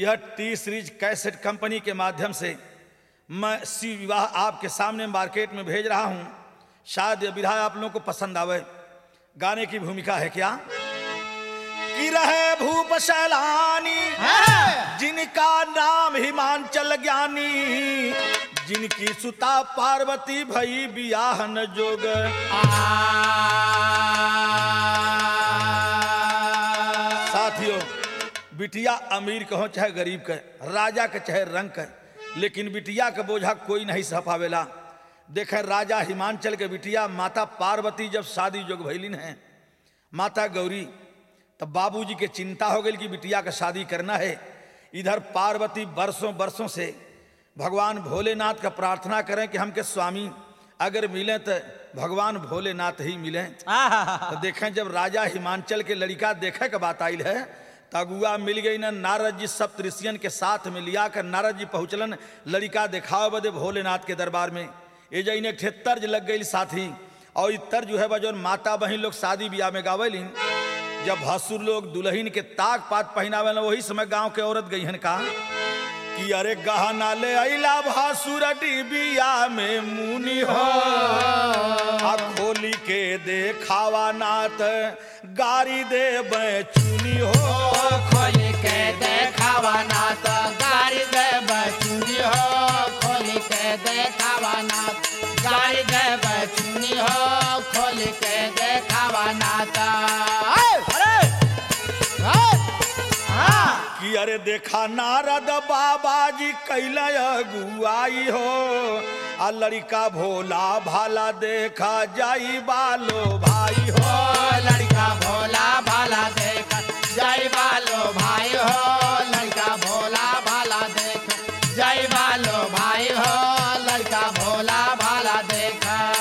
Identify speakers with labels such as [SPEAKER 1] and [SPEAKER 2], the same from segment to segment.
[SPEAKER 1] यह T series cassette company के माध्यम से मैं शिव विवाह आपके सामने मार्केट में भेज रहा हूं शायद यह विधा आप लोगों को पसंद आवे गाने की भूमिका है क्या कि रहे भूप सैलानी जिनका नाम हिमांचल ज्ञानी जिनकी सुता पार्वती भई बियाहन जोग साथियों बिटिया अमीर कहो चाहे गरीब के राजा के चाहे रंग के लेकिन बिटिया के बोझा कोई नहीं सह पावेला देखे राजा हिमांचल के बिटिया माता पार्वती जब शादी जोग भैलिन है माता गौरी तब बाबूजी के चिंता हो गई कि बिटिया का शादी करना है इधर पार्वती बरसों बरसों से भगवान भोलेनाथ का प्रार्थना करें कि हमके स्वामी अगर मिले तो भगवान भोलेनाथ ही मिले तो देखें जब राजा हिमांचल के लड़का देखे के बात आयल है तो अगुआ मिल गई ना नारद जी सब ऋषियन के साथ में लिया कर नारद जी पहुँचलन लड़का दिखाओ बदे भोलेनाथ के दरबार में ये जैन एक ठे तर्ज लग गई साथी और ये तर्ज जो है बजौन माता बहन लोग शादी ब्याह में गावेलिन जब भसुर लोग दुल्हन के ताक पात पहनावे वही समय गांव के औरत गई हन का कि अरे गहना ले अला भासुर डिबिया में मुनि हो आ खोली के देखावा नाथ गारी दे चुनी हो
[SPEAKER 2] खोल के देखावा ना तो गाड़ी दे बचुनी हो खोल के देखावा ना गाड़ी दे बचुनी हो खोल के देखावा ना तो अरे हाँ
[SPEAKER 1] कि अरे देखा नारद बाबा जी कैल अगुआई हो आ लड़का भोला भाला देखा जाई बालो भाई हो
[SPEAKER 2] ओ लड़का भोला भाला देख जय बालो भाई हो लड़का भोला भाला देख जय बालो भाई हो लड़का भोला भाला देख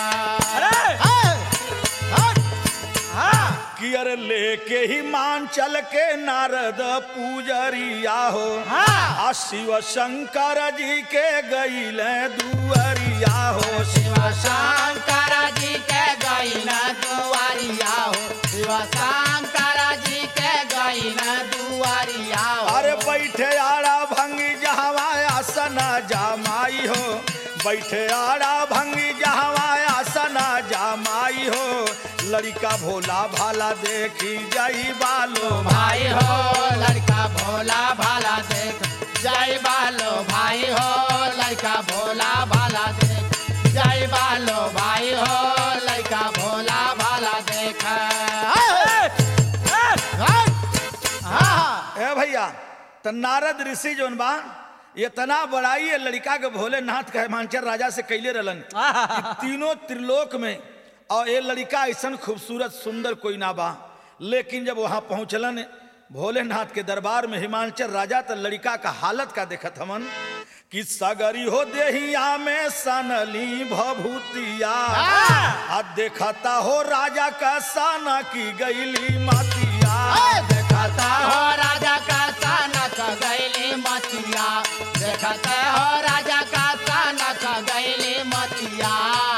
[SPEAKER 1] कि अरे लेके ही मान चल के नारद पूजरिया हो
[SPEAKER 2] हाँ।
[SPEAKER 1] आ शिव शंकर जी के गईल दुअरिया हो
[SPEAKER 2] शिव शंकर जी के गईन दुआरिया हो शिव शंकर जी के गईन दुआरिया हो
[SPEAKER 1] अरे बैठे आड़ा भंगी जहवा आसन जामाई हो बैठे आड़ा भंगी जहवा आसन जामाई हो लड़का भोला भाला देखी जाई बालो
[SPEAKER 2] भाई हो लड़का भोला भाला देख जय बालो भाई हो लड़का भोला भाला देख जय बालो भाई हो लड़का भोला भाला देख
[SPEAKER 1] ए भैया त नारद ऋषि जोन बा ये तना बड़ाई है लड़का के भोलेनाथ के हिमांचल राजा से कैले रहलन कि तीनों त्रिलोक में और ये लड़का ऐसा खूबसूरत सुंदर कोई ना बा लेकिन जब वहां पहुंचलन भोलेनाथ के दरबार में हिमांचल राजा तो लड़का का हालत का देखत हमन कि सगरी हो देहिया में सनली भभूतिया आ देखता हो राजा का साना की गईली मातिया
[SPEAKER 2] देखता हो राजा का सानक गैली मतिया देखते हो राजा का सानक गैली मतिया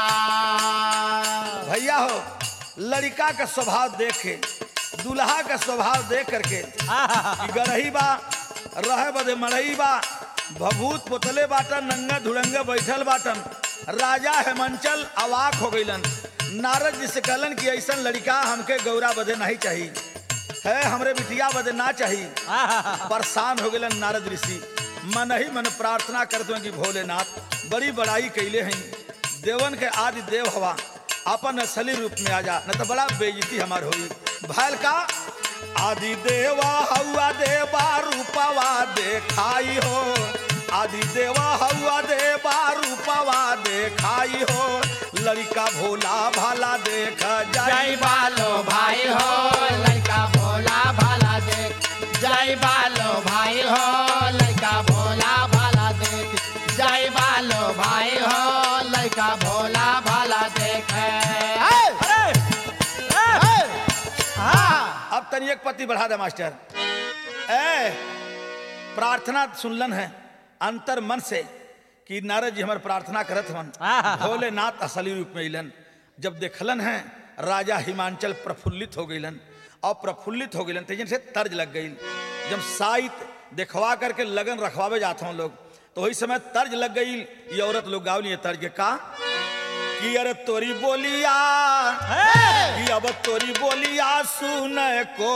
[SPEAKER 1] भैया हो लड़का का स्वभाव देखे दूल्हा का स्वभाव देख करके कि गरही बा रहे बदे मड़ई बा भभूत पोतले बाटन नंगा धुड़ंगा बैठल बाटन राजा हेमंचल अवाक हो गईलन नारद जी से कहलन कि ऐसा लड़का हमके गौरा बदे नहीं चाहिए है हमरे बिटिया बदे ना चाहिए परेशान हो गए नारद ऋषि मन ही मन प्रार्थना करते हैं कि भोलेनाथ बड़ी बड़ाई कैले हैं देवन के आदि देव हवा अपन असली रूप में आ जा न तो बड़ा बेइज्जती हमार होई भैल का आदि देवा हवा देवा रूपवा देखाई हो आदि देवा हवा देवा रूपवा देखाई हो लड़का भोला भाला देख
[SPEAKER 2] जय
[SPEAKER 1] जाई
[SPEAKER 2] बालो भाई हो लड़का भोला भाला देख जय बालो भाई हो लड़का भोला भाला देख जय बालो भाई हो लड़का भोला भाला देख
[SPEAKER 1] अब तनी एक पति बढ़ा दे मास्टर ए प्रार्थना सुनलन है अंतर मन से कि नारद जी हमारे प्रार्थना करत हन भोलेनाथ असली रूप में अलन जब देखलन है राजा हिमांचल प्रफुल्लित हो गईलन और प्रफुल्लित हो गईलन तेजन से तर्ज लग गई जब साइत दिखवा करके लगन रखवावे जाते हैं लोग तो वही समय तर्ज लग गई ये औरत लोग गावली है तर्ज के का कि अरे तोरी बोलिया कि अब तोरी बोलिया सुन को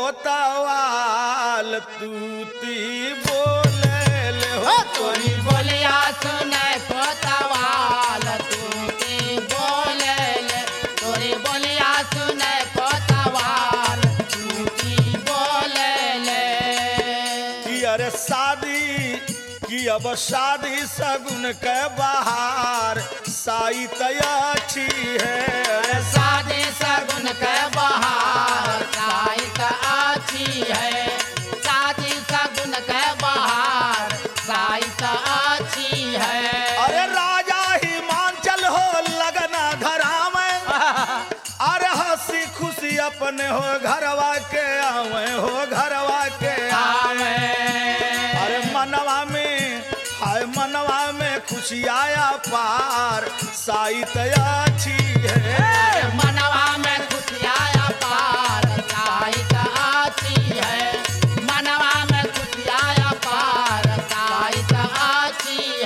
[SPEAKER 1] तवाल तूती बोले ले हो
[SPEAKER 2] तोरी बोलिया सुने कोतवाल तू की बोले ले तोरी बोलिया सुने कोतवाल तू की बोले ले
[SPEAKER 1] कि अरे शादी कि अब शादी सगुन के बाहर साई अच्छी है
[SPEAKER 2] शादी सगुन के बहार साइत अच्छी है शादी सगुन के बहार साइत अच्छी है
[SPEAKER 1] अरे राजा हिमांचल हो लगना धरा में अरे हंसी खुशी अपने हो घरवा के आवे हो घरवा के आवे अरे मनवा में हाय मनवा में खुशी आया पार साइत अच्छी है
[SPEAKER 2] मनवा में खुशियाया पार साइत अच्छी है मनवा में खुशियाया पार साइत अच्छी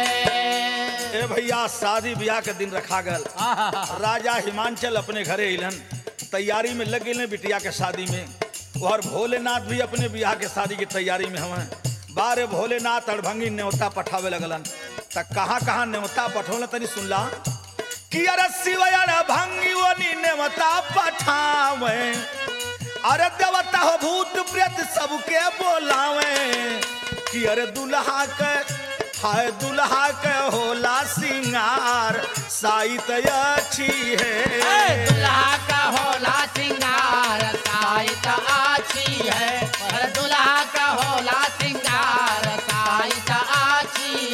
[SPEAKER 2] है
[SPEAKER 1] ए भैया शादी ब्याह के दिन रखा गल राजा हिमांचल अपने घरे अलन तैयारी में लग गए बिटिया के शादी में और भोलेनाथ भी अपने ब्याह के शादी की तैयारी में हमें बारे भोलेनाथ अड़भंगी न्योता पठावे लगलन त कहाँ कहाँ न्योता पठौल तनी सुनला कि अरे शिवयर भंगी वनी न्योता पठावे अरे देवता हो भूत प्रेत सबके बोलावे कि अरे दुल्हा के हाय दुल्हा के होला सिंगार साइत अच्छी है
[SPEAKER 2] दुल्हा का होला सिंगार साइत अच्छी है पर दुल्हा का होला सिंगार साइत अच्छी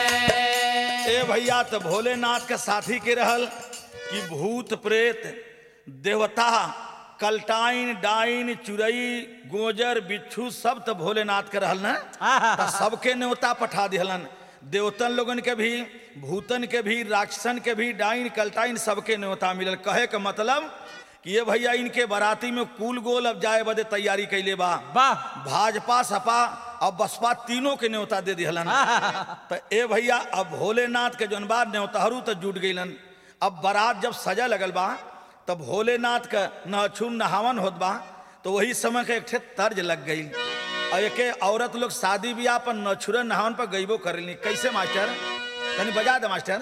[SPEAKER 2] है
[SPEAKER 1] ए भैया तो भोलेनाथ के साथी के रहल कि भूत प्रेत देवता कलटाइन डाइन चुरई गोजर बिच्छू सब तो भोलेनाथ के रहल न त सबके न्योता पठा दिहलन देवतन लोगन के भी भूतन के भी राक्षसन के भी डाइन कलटाइन सबके न्योता मिलल कहे के मतलब कि ये भैया इनके बाराती में कुल गोल अब जाए बदे तैयारी कैले बा
[SPEAKER 3] वाह
[SPEAKER 1] भाजपा सपा और बसपा तीनों के न्योता दे दिहलन तो ए भैया अब भोलेनाथ के जौन बा न्योताहरू तो जुट गईलन अब बारात जब सजा लगल बा तब भोलेनाथ का नहछुन नहावन होत बा तो वही समय के एक ठे तर्ज लग गई और एक औरत लोग शादी ब्याह पर नछुरन नहावन पर गईबो करेली कैसे मास्टर तनी बजा दे मास्टर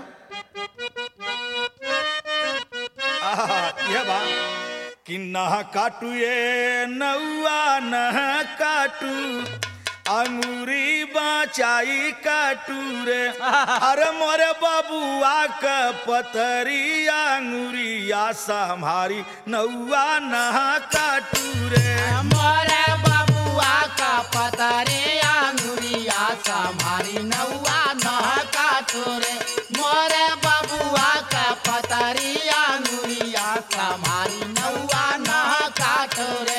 [SPEAKER 1] आहा, यह बा कि नह काटू ये नौआ नह काटू अंगूरी बचाई काटू रे अरे मोरे बबुआ के पतरी अंगूरिया संभारी नौआ नह काटू रे
[SPEAKER 2] मोरे बबुआ का पतरे अंगुरिया संभारी नौआ नह काटोरे मोरे बबुआ का पतरी अंगुरिया संभारी नौआ नह काटोरे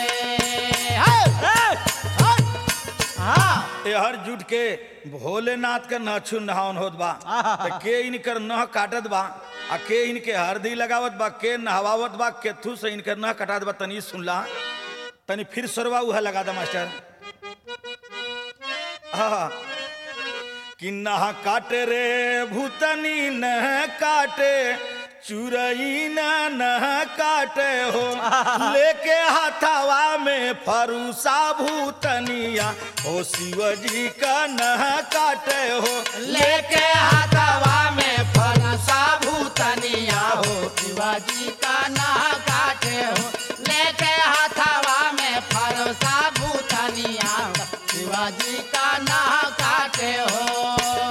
[SPEAKER 1] हर जुट के भोलेनाथ के नहछु नहावन होत बा त के इनकर नह काटत बा आ के इनके हरदी लगावत बा के नहवावत बा केथू से इनकर नह कटात बा तनी सुनला तनी फिर सरवा उहा लगा दा मास्टर हाँ कि नह काटे रे भूतनी नह काटे चुरई न नह काटे हो लेके हाथावा में फरूसा भूतनिया हो शिवजी का नह काटे हो
[SPEAKER 2] लेके हाथवा में फरसा भूतनिया हो शिवाजी का ना काटे हो लेके हाथवा में फरसा भूतनिया हो शिवाजी का ना काटे हो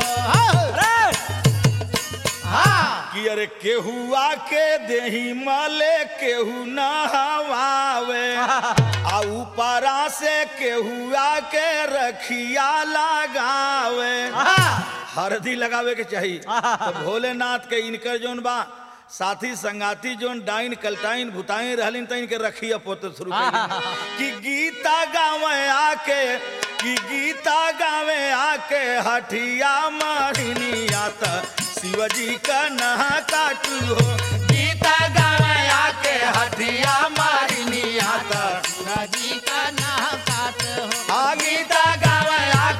[SPEAKER 2] हाँ
[SPEAKER 1] कि अरे केहुआ के देही मले केहू नहवावे आ ऊपरा से केहुआ के रखिया लगावे हरदी लगावे के चाहिए तो भोलेनाथ के इनकर जोन बा साथी संगाती जोन डाइन कलटाइन भुताइन रहलिन त इनके रखिया पोते शुरू कइलिन। कि गीता गावे आके कि गीता गावे आके हठिया मारिनिया त शिवजी का नहा काटू हो
[SPEAKER 2] गीता गावे आके हटिया मारिनिया त शिवाजी का ना काटे हो
[SPEAKER 1] आ गीता गावे आके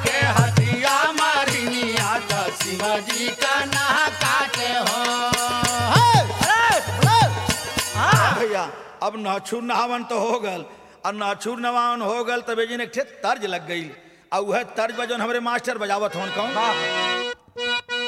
[SPEAKER 1] अब नाछुर नहावन तो हो गल और नाछुर नहावन हो गल तब जी ने एक ठे तर्ज लग गई और वह तर्ज बजन हमरे मास्टर बजावत हवन कौन
[SPEAKER 2] वाह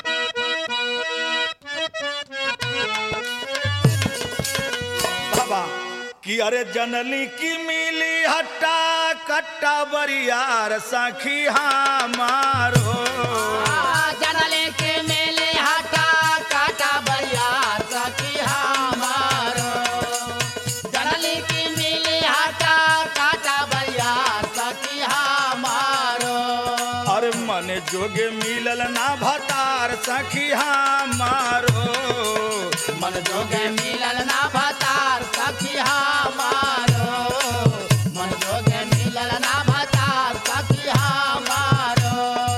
[SPEAKER 1] बाबा कि अरे जनली की मिली हट्टा कट्टा बरियार सखी हमारो
[SPEAKER 2] जनले के मेले हटा काटा बरियार सखी हमारो जनले के मेले हटा काटा बरियार सखी हमारो
[SPEAKER 1] अरे मन जोगे मिलल ना भतार सखी हमारो
[SPEAKER 2] मन जोगे मिलल ना भतार सखी हमारो मन जोगे मिलल ना भतार सखी हमारो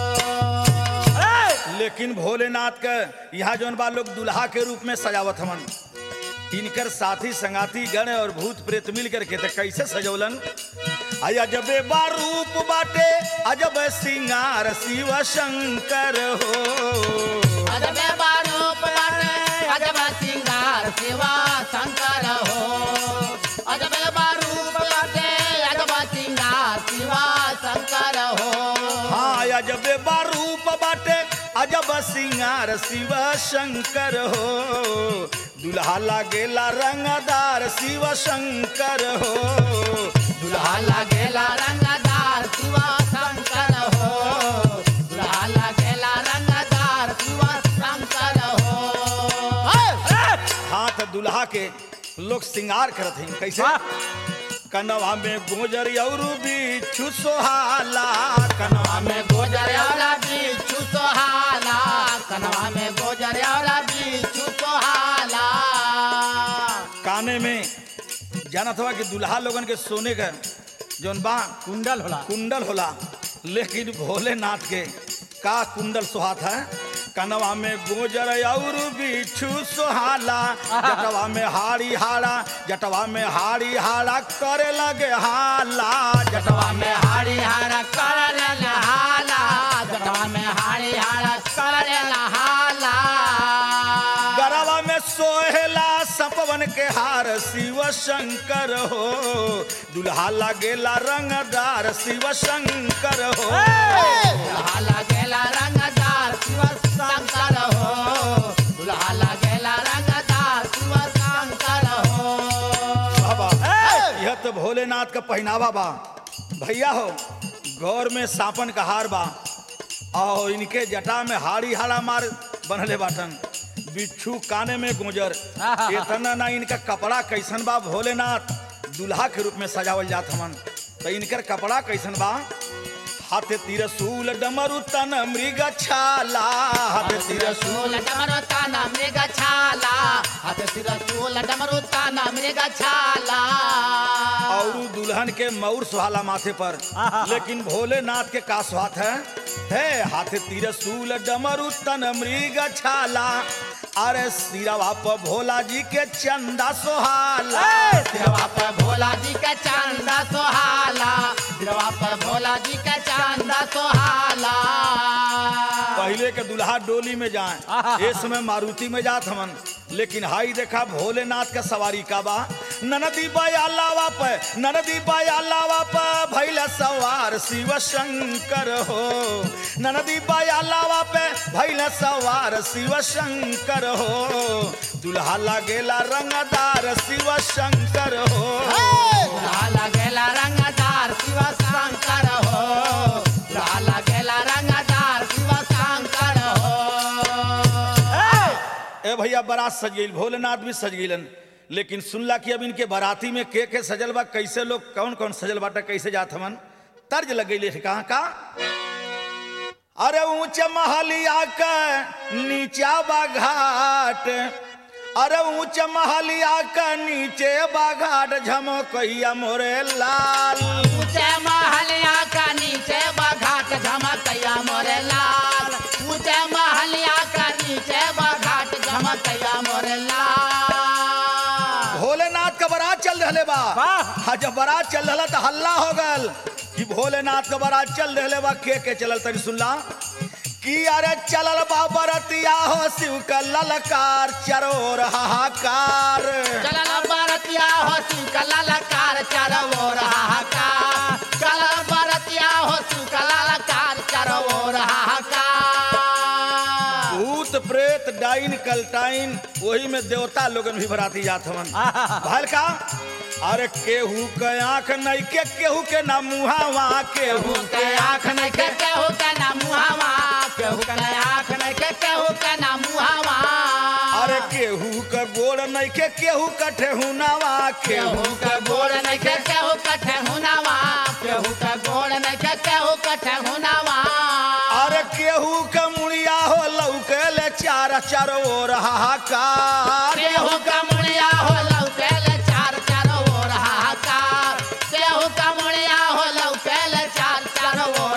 [SPEAKER 1] लेकिन भोलेनाथ के यहाँ जौन बा लोग दुल्हा के रूप में सजावत हमन इनकर साथी संगाती गण और भूत प्रेत मिल करके तो कैसे सजौलन आई अजबे बा रूप बाटे अजब सिंगार शिव शंकर हो
[SPEAKER 2] अजबे बारूप बाटे अजब सिंगार शिवा शंकर हो अजबे बारूप बाटे अजब सिंगार शिवा शंकर हो
[SPEAKER 1] हाँ अजबे बा रूप बाटे अजब सिंगार शिव शंकर हो दुल्हा लागेला रंगदार शिव शंकर हो
[SPEAKER 2] दुल्हा लागेला रंगदार शिवा शंकर हो दुल्हा लागेला रंगदार शिवा शंकर हो
[SPEAKER 1] हाथ दुल्हा के लोग श्रृंगार करत हैं कैसे कनवा में गोजर और बिच्छू सोहाला कनवा में
[SPEAKER 2] में गोजर वाला बिच्छू सोहाला कनवा में गोजर वाला बिच्छू सोहाला
[SPEAKER 1] काने में जानत हुआ कि दुल्हा लोगन के सोने का जौन बा
[SPEAKER 2] कुंडल होला
[SPEAKER 1] कुंडल होला लेकिन भोलेनाथ के का कुंडल सुहात है कनवा में गोजर और बिच्छू सोहाला जटवा में हाड़ी हाड़ा जटवा में हाड़ी हाड़ा करे लगे हाला जटवा
[SPEAKER 2] जटवा में हाड़ी हाड़ा करल नहाला जटवा में हाड़ी हाड़ा करल नहाला
[SPEAKER 1] गरवा में सोहेला सपवन के हार शिव शंकर हो दुल्हा लगेला रंगदार शिव शंकर हो
[SPEAKER 2] दुल्हा लगेला रंगदार शिव शंकर हो दुल्हा लगेला रंगदार शिव शंकर हो
[SPEAKER 1] बाबा यह तो भोलेनाथ का पहनावा बा भैया हो गौर में सापन का हार बा और इनके जटा में हाड़ी हाड़ा मार बनले बाटन बिच्छू काने में गुजर इतना ना इनका कपड़ा कैसन बा भोलेनाथ दुल्हा के रूप में सजावल जात हमन तो इनकर कपड़ा कैसन बा हाथ तिरसूल डमरू तन मृग छाला हाथ तिरसूल
[SPEAKER 2] रसूल डमरू ताना मृग छाला हाथ सिर रसूल डमरू ताना मृग छाला
[SPEAKER 1] और दुल्हन के मऊर सुहाला माथे पर लेकिन भोलेनाथ के का स्वात है है हाथ तिरसूल डमरू तन मृग छाला अरे सिरवा पर भोला जी के चंदा सोहाला
[SPEAKER 2] सिरवा पर भोला जी का चांदा सोहाला सिरवा पर भोला जी का चांदा सोहाला
[SPEAKER 1] पहले के दुल्हा डोली में जाए इस समय मारुति में जात हमन लेकिन हाई देखा भोलेनाथ का सवारी का बा ननदी बाया लावा पे ननदी बाया लावा पे भैला सवार शिव शंकर हो ननदी बाया लावा पे भैला सवार शिव शंकर हो दुल्हा लगेला रंगदार शिव शंकर हो
[SPEAKER 2] दुल्हा लगेला रंगदार शिव शंकर हो दुल्हा लगेला रंगदार शिव शंकर हो
[SPEAKER 1] ए भैया बारात सज गई भोलेनाथ भी सज गईलन लेकिन सुनला कि अब इनके बाराती में के के सजल बा कैसे लोग कौन कौन सजल बाटा कैसे जात हमन तर्ज लग गई कहाँ का अरे ऊंचे महलिया का नीचा बा घाट अरे ऊंचे महलिया का नीचे बा घाट झमकैया मोरे लाल
[SPEAKER 2] ऊंचे महलिया का नीचे बघाट झमकैया मोरे लाल ऊंचे महलिया का नीचे बघाट झमकैया मोरे लाल
[SPEAKER 1] भोलेनाथ का बारात चल रहे बा हाँ जब बारात चल रहा तो हल्ला हो गल कि भोलेनाथ का बारात चल रहे बा के के चलल तरी सुनला कि अरे चलल बा बरतिया हो शिव का ललकार चरोर हाहाकार
[SPEAKER 2] चलल बरत बरतिया हो शिव का ललकार चारो हाहाकार चल बरतिया हो शिव का ललकार चारो हाहाकार
[SPEAKER 1] भूत प्रेत डाइन कलटाइन वही में देवता लोगन भी बराती जात हवन भल का अरे केहू के आंख नहीं के केहू के ना मुहावा केहू
[SPEAKER 2] केहू के आँख नहीं के केहू के ना मुहावा केहू के आँख नहीं के केहू के ना मुहावा
[SPEAKER 1] अरे केहू के गोड़ नहीं के केहू के ठेहुनावा केहू
[SPEAKER 2] केहू के गोड़ नहीं के केहू के ठेहुनावा केहू के गोड़ नहीं के केहू के ठेहुनावा
[SPEAKER 1] अरे केहू के मुड़िया हो लौके ले चार चार ओर हाहाकार
[SPEAKER 2] केहू का मुड़िया हो लौकेल चार चार ओर हाहाकार केहू का मुड़िया हो लौकेल चार चार ओर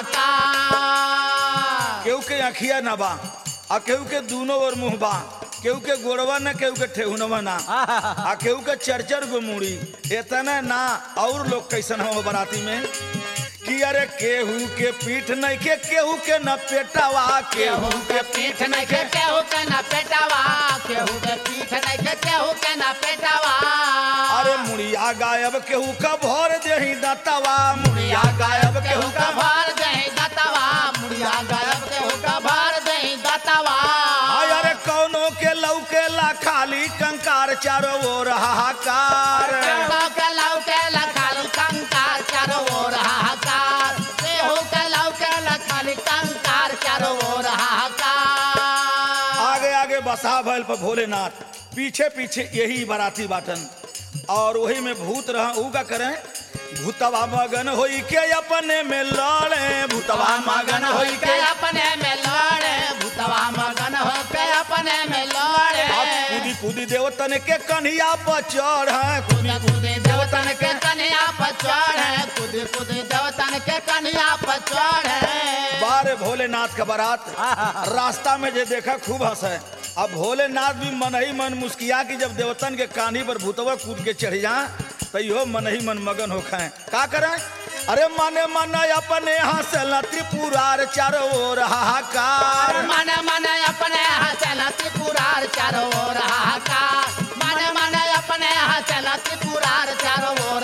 [SPEAKER 2] हाहाकार
[SPEAKER 1] केहू के अखिया न बा आ केहू के दूनो ओर मुंह बा केहू के गोड़वा न केहू के ठेहुनवा ना आ केहू के चरचर गो मुड़ी इतना ना और लोग कैसन हो बराती में कि अरे केहू के पीठ नहीं के केहू के न पेटावा
[SPEAKER 2] केहू के पीठ नहीं के केहू के ना पेटावा केहू के पीठ नहीं के केहू के ना पेटावा
[SPEAKER 1] अरे मुड़िया गायब केहू का भर देही दतवा
[SPEAKER 2] मुड़िया गायब केहू का भार दही दतवा मुड़िया गायब केहू का भार दही दतवा
[SPEAKER 1] हाय अरे कौनो के लौके ला खाली कंकार चारो ओर हाहाकार
[SPEAKER 2] केहू के लौके लखाली कंकार चारो ओर हाहाकार केहू के लौके लखाली कंकार चारो ओर हाहाकार
[SPEAKER 1] आगे आगे बसा भैल पर भोलेनाथ पीछे पीछे यही बाराती बाटन और वही में भूत रह ऊ का करें भूतवा मगन होई के अपने में लड़े भूतवा मगन होई
[SPEAKER 2] के
[SPEAKER 1] के
[SPEAKER 2] अपने में लड़े भूतवा मगन हो के अपने में लड़े
[SPEAKER 1] अब कूदी कूदी देवतन के कन्हिया पर चढ़
[SPEAKER 2] कूदे कूदे देवतन के कन्या पर चढ़े कूदे कूदे देवतन के कन्या पर चढ़े
[SPEAKER 1] बारे भोलेनाथ का बारात रास्ता में जे देखा खूब हंसे अब भोलेनाथ भी मन ही मन मुस्किया की जब देवतन के कानी पर भूतवा कूद के चढ़ जा तो इहो मन ही मन मगन हो खाए का करें अरे मने मन अपने हंसल त्रिपुरार चारों ओर हाहाकार
[SPEAKER 2] मन मन अपने हंसल त्रिपुरार चारों ओर हाहाकार मन मन अपने हंसल त्रिपुरार चारों ओर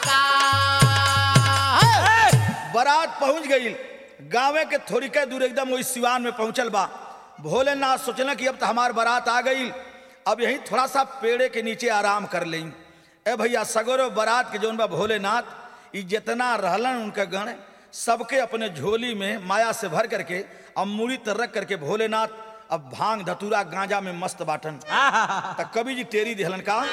[SPEAKER 2] हाहाकार
[SPEAKER 1] बारात पहुंच गई गाँव के थोड़ी के दूर एकदम वही सिवान में पहुंचल बा भोलेनाथ सोचल कि अब तो हमार बारात आ गई अब यहीं थोड़ा सा पेड़े के नीचे आराम कर लें ए भैया सगरो बारात के जौन बा भोलेनाथ ई जितना रहलन उनका गण सबके अपने झोली में माया से भर करके अब मूड़ी तर रख करके भोलेनाथ अब भांग धतूरा गांजा में मस्त बाटन त कवि जी टेरी दिहलन का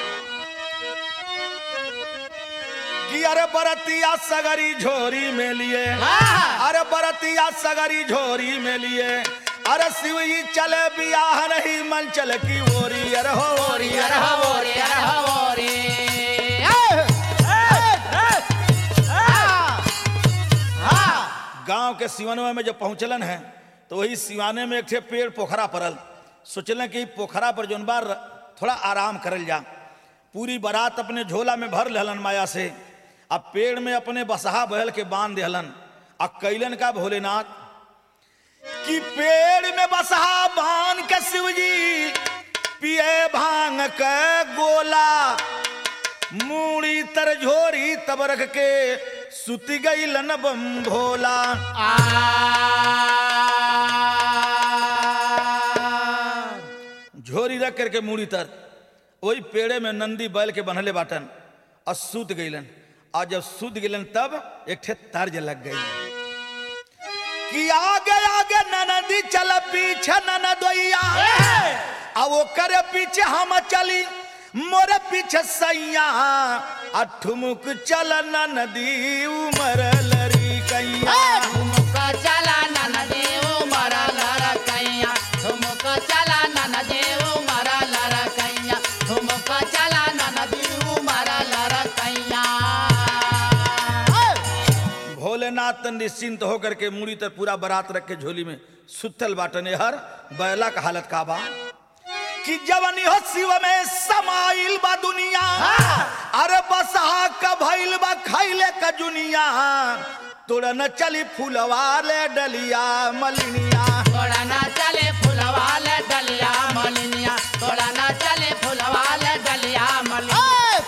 [SPEAKER 1] कि अरे बरतिया सगरी झोरी में लिए अरे बरतिया सगरी झोरी में लिए अरे शिव जी चले बियाह नहीं मन चल की ओरी अरे हो ओरी
[SPEAKER 2] ओरी अरे हो ओरी अरे हो ओरी
[SPEAKER 1] गांव के सिवनवा में जब पहुंचलन है तो वही सिवाने में एक ठे पेड़ पोखरा पड़ल सोचलन कि ई पोखरा पर जौन बार थोड़ा आराम करल जा पूरी बारात अपने झोला में भर लेहलन माया से अब पेड़ में अपने बसहा बहल के बांध देहलन आ कैलन का भोलेनाथ कि पेड़ में बसहा बांध के शिवजी पिए भांग के गोला मूड़ी तर झोरी तब रख के सुति गई लन बम भोला झोरी रख करके मूड़ी तर वही पेड़े में नंदी बैल के बनले बाटन और सूत गईलन और जब सूत गईलन तब एक ठे तर्ज लग गई कि आगे आगे ननदी चल पीछे ननदोइया अब वो करे पीछे हम चली मोरे पीछे सैया आ ठुमुक चल नदी उमर लरी कैया
[SPEAKER 2] ठुमुक चला नन देव मरा लर कैया ठुमुक चला नन देव मरा लर कैया ठुमुक चला नन देव मरा लर कैया
[SPEAKER 1] भोलेनाथ तन निश्चिंत होकर के मुड़ी तर पूरा बारात रख के झोली में सुतल बाटने हर बैला का हालत का बा कि जवनी हो शिव में समाइल बा दुनिया अरे बसहा का भइल बा खैले का जुनिया तोड़ा न चली फूलवा ले डलिया मलिनिया
[SPEAKER 2] तोड़ा ना चले फुलवाले डलिया मलिनिया तोड़ा ना चले फुलवाले डलिया मलिनिया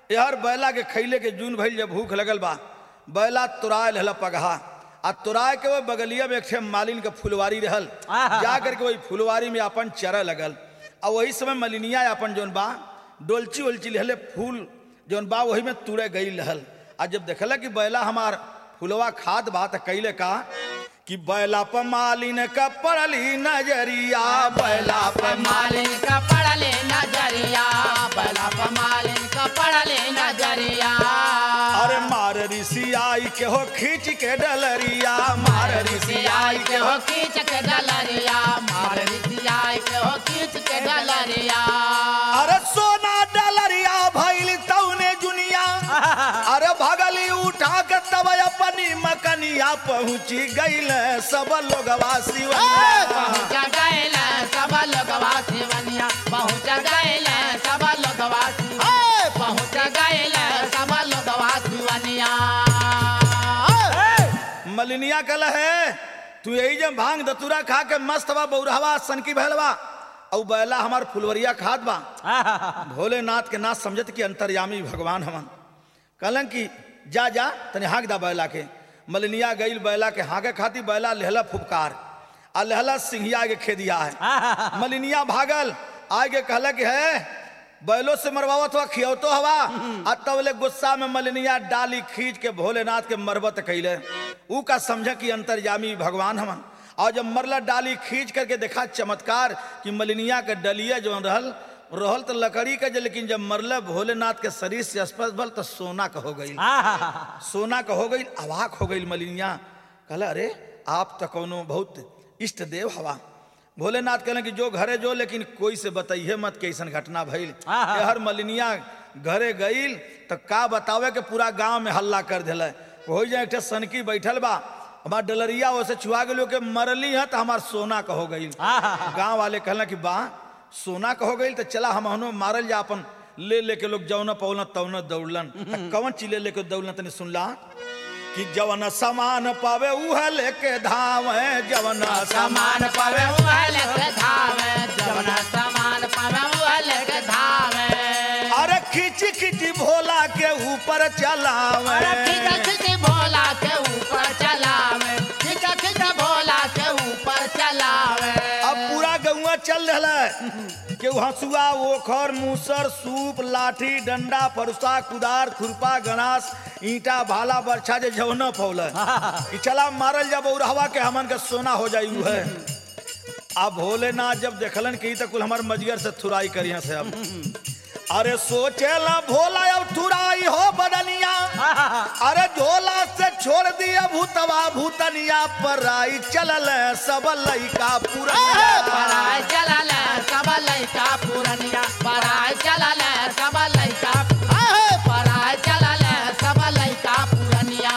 [SPEAKER 1] यार बैला के खैले के जून भइल जब भूख लगल बा बैला तुराय रहल पगहा आ तुराय के वो बगलिया में एक ठे मालिन के फुलवारी रहल
[SPEAKER 2] आहा।
[SPEAKER 1] जा करके वही फुलवारी में अपन चरा लगल आ वही समय मलिनिया अपन जौन बा डोलची उलची लहले फूल जौन बा वही में तुड़े गई रहल आ जब देखल कि बैला हमार फुलवा खाद बा त कैले का कि बैला पर मालिन का पड़ली नजरिया बैला पर
[SPEAKER 2] मालिन का पड़ले नजरिया बला मालिन का पड़ले नजरिया
[SPEAKER 1] अरे मार ऋषि आई के हो खींच के डलरिया मार ऋषि आई के हो
[SPEAKER 2] हो खींच के डलरिया मार रिसियाई के हो खींच के डलरिया
[SPEAKER 1] अरे सोना डलरिया भइल तौने जुनिया अरे भगली उठा के तब अपनी मकनिया पहुंची गईल सब लोगवा शिवनिया
[SPEAKER 2] पहुँच गैल सब लोगवा शिवनिया पहुँच गैल सब लोगवा शिव- पहुँच गैल सब लोगवा शिवनिया
[SPEAKER 1] मलिनिया कल है तू यही जब भांग दतुरा खा के मस्त बा बौरहवा सनकी भैलवा औ बैला हमार फुलवरिया खाद बा भोलेनाथ के नाथ समझत कि अंतर्यामी भगवान हमन कहलन कि जा जा तने हाँक दा बैला के मलिनिया गईल बैला के हाँके खाती बैला लेहला फुफकार आ लेहला सिंहिया के खेदिया है मलिनिया भागल आगे कहला कि है बैलो से मरवावत हुआ खियौतो हवा आ तबले गुस्सा में मलिनिया डाली खींच के भोलेनाथ के मरबत कैले ऊ का समझ कि अंतर्यामी भगवान हमन और जब मरला डाली खींच करके देखा चमत्कार कि मलिनिया के डलिया जो रहल रहल तो लकड़ी का जे लेकिन जब मरल भोलेनाथ के शरीर से स्पर्श भल तो सोना का हो गई सोना का हो गई अवाक हो गई मलिनिया कहला अरे आप तो कौनो बहुत इष्ट देव हवा भोलेनाथ कहले कि जो घरे जो लेकिन कोई से बताइए मत कि ऐसन घटना भइल
[SPEAKER 2] आहा।
[SPEAKER 1] ये हर मलिनिया घरे गईल तो का बतावे के पूरा गांव में हल्ला कर दिल हो जाए एक ठे सनकी बैठल बा हमार डलरिया ओसे छुआ गेलो के मरली है तो हमार सोना का हो गईल गांव वाले कहला कि बा सोना का हो गईल तो चला हम हनो मारल जा अपन ले लेके लोग जौन पौलन तौन दौड़लन त कौन चीज ले लेके दौड़लन तनी सुनला कि जवन सामान पावे उह लेके धावे जवन
[SPEAKER 2] समान पावे उहल के धावे जवना समान पावे उहल के धावे
[SPEAKER 1] अरे खिची खिची भोला के ऊपर चलावे
[SPEAKER 2] अरे खिचा खिची भोला के ऊपर चलावे खिचा खिचा भोला के ऊपर चलावे
[SPEAKER 1] अब पूरा गौवा चल रहा है कि हंसुआ ओखर मूसर सूप लाठी डंडा फरुसा कुदार खुरपा गणास ईंटा भाला बरछा जे जौन फौल कि चला मारल जब उड़हवा के हमन के सोना हो जाई उ है अब भोलेनाथ जब देखलन कि ई त कुल हमर मजगर से थुराई करिया से अब अरे सोचेला भोला अब थुराई हो बदनिया अरे झोला से छोड़ दिया भूतवा भूतनिया पर आई चलल सब लइका पूरा
[SPEAKER 2] पराय चलल सब लइका पुरनिया पराय चलल सब लइका पराय चलल सब लइका पुरनिया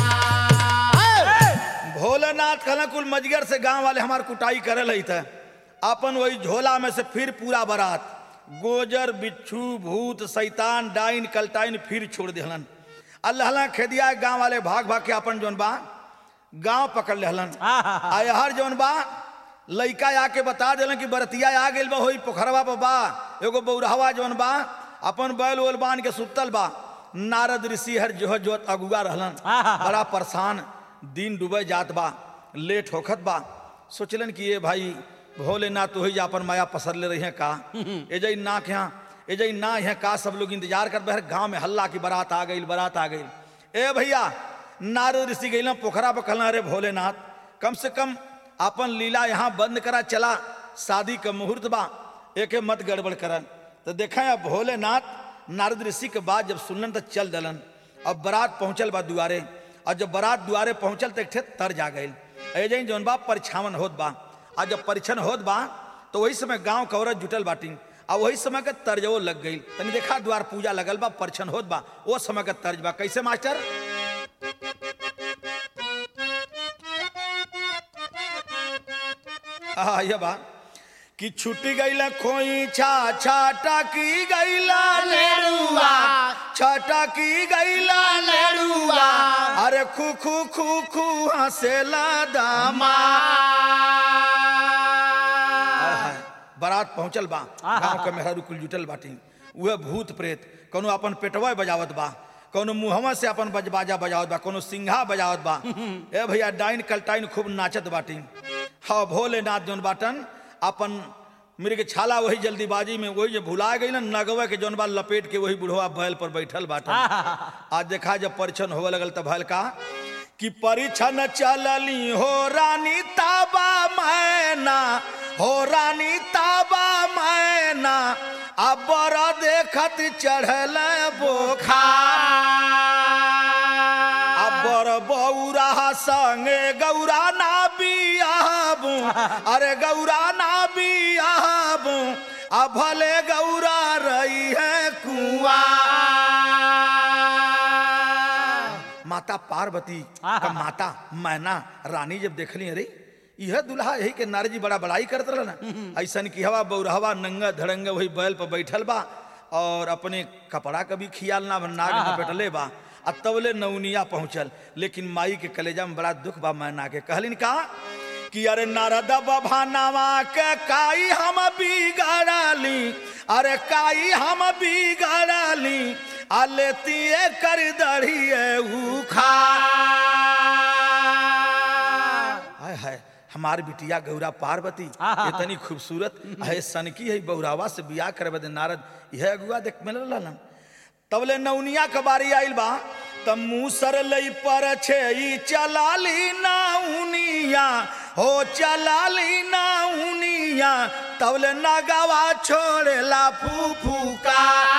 [SPEAKER 1] भोलेनाथ कहला कुल मजगर से गांव वाले हमार कुटाई करे लई थे अपन वही झोला में से फिर पूरा बारात गोजर बिच्छू भूत शैतान डाइन कलटाइन फिर छोड़ दिहलन अल्लाह खेदिया गांव वाले भाग भाग के अपन जौन बा गांव पकड़ लेहलन आय हर जौन बा लइका आके बता दिलन कि बरतिया आ गेल बा होई पोखरवा पर बा एगो बौरहवा जौन बा अपन बैल वैल बांध के सुतल बा नारद ऋषि हर जोह जोत अगुआ रहलन बड़ा परेशान दिन डूबे जात बा लेट होखत बा सोचलन कि ये भाई भोलेनाथ तो ही अपन माया पसर ले रही हैं का ए जई ना के यहाँ ए जई ना है का सब लोग इंतजार कर बहर गांव में हल्ला की बारात आ गई बारात आ गई ए भैया नारद ऋषि गई पोखरा पर कहना अरे भोलेनाथ कम से कम अपन लीला यहाँ बंद करा चला शादी का मुहूर्त बा एके मत गड़बड़ करन तो देखा अब भोलेनाथ नारद ऋषि के बाद जब सुनलन तो चल दलन अब बारात पहुंचल बा दुआरे और जब बारात दुआरे पहुंचल तो एक ठे तर जा गई ऐजे जौन बा परिछावन होत बा आ जब परीक्षण होत बा तो वही समय गांव के औरत जुटल बाटी आ वही समय के तर्जवो लग गई तनी देखा द्वार पूजा लगल बा परिछन होत बा वो समय के तर्ज बा कैसे मास्टर आ ये बा कि छुट्टी गईला खोई छा छाटा की गईला
[SPEAKER 2] लेरुआ
[SPEAKER 1] छाटा की गईला
[SPEAKER 2] लेरुआ
[SPEAKER 1] अरे खू खू खू खू हंसेला दामा
[SPEAKER 2] माँ
[SPEAKER 1] बारात पहुंचल बा गांव के मेहरा कुल जुटल बाटी वह भूत प्रेत कोनो अपन पेटवा बजावत बा कोनो मुहवा से अपन बज बाजा बजावत बा कोनो सिंघा बजावत बा ए भैया डाइन कलटाइन खूब नाचत बाटी हाँ भोलेनाथ जौन बाटन अपन मृग छाला वही जल्दीबाजी में वही जो भुला गई ना नगवा के जौन बा लपेट के वही बुढ़वा बैल पर बैठल बाटन आज देखा जब परिछन होवे लगल तब भैल का कि परिछन चलली हो रानी ताबा मैना हो रानी ताबा मैना अब बड़ा देखत चढ़ल बोखा अबर बौरा संगे गौरा ना बियाबू अरे गौरा ना बियाबू आ भले गौरा रही है कुआ माता पार्वती का माता मैना रानी जब देखली अरे यह दुल्हा यही के नारजी बड़ा बड़ाई करत रहा ना ऐसन की हवा बौरहवा नंगा धड़ंगा वही बैल पर बैठल बा और अपने कपड़ा का भी खियाल ना नाग न बैठले बा आ तबले नौनिया पहुंचल लेकिन माई के कलेजा में बड़ा दुख बा मैना के कहलिन का कि अरे नारद बभानावा के काई हम बिगड़ली अरे काई हम बिगड़ली आ लेती कर दड़िए उखा हाय हाय हमार बिटिया गौरा पार्वती इतनी खूबसूरत है सनकी है बौरावा से बियाह करे बदे नारद यह अगुआ देख मिल रहलन तबले नौनिया के बारी आइल बा त मूसर लई पर छे ई चलाली नाउनिया हो चलाली नाउनिया तबले नगावा छोड़ेला फूफूका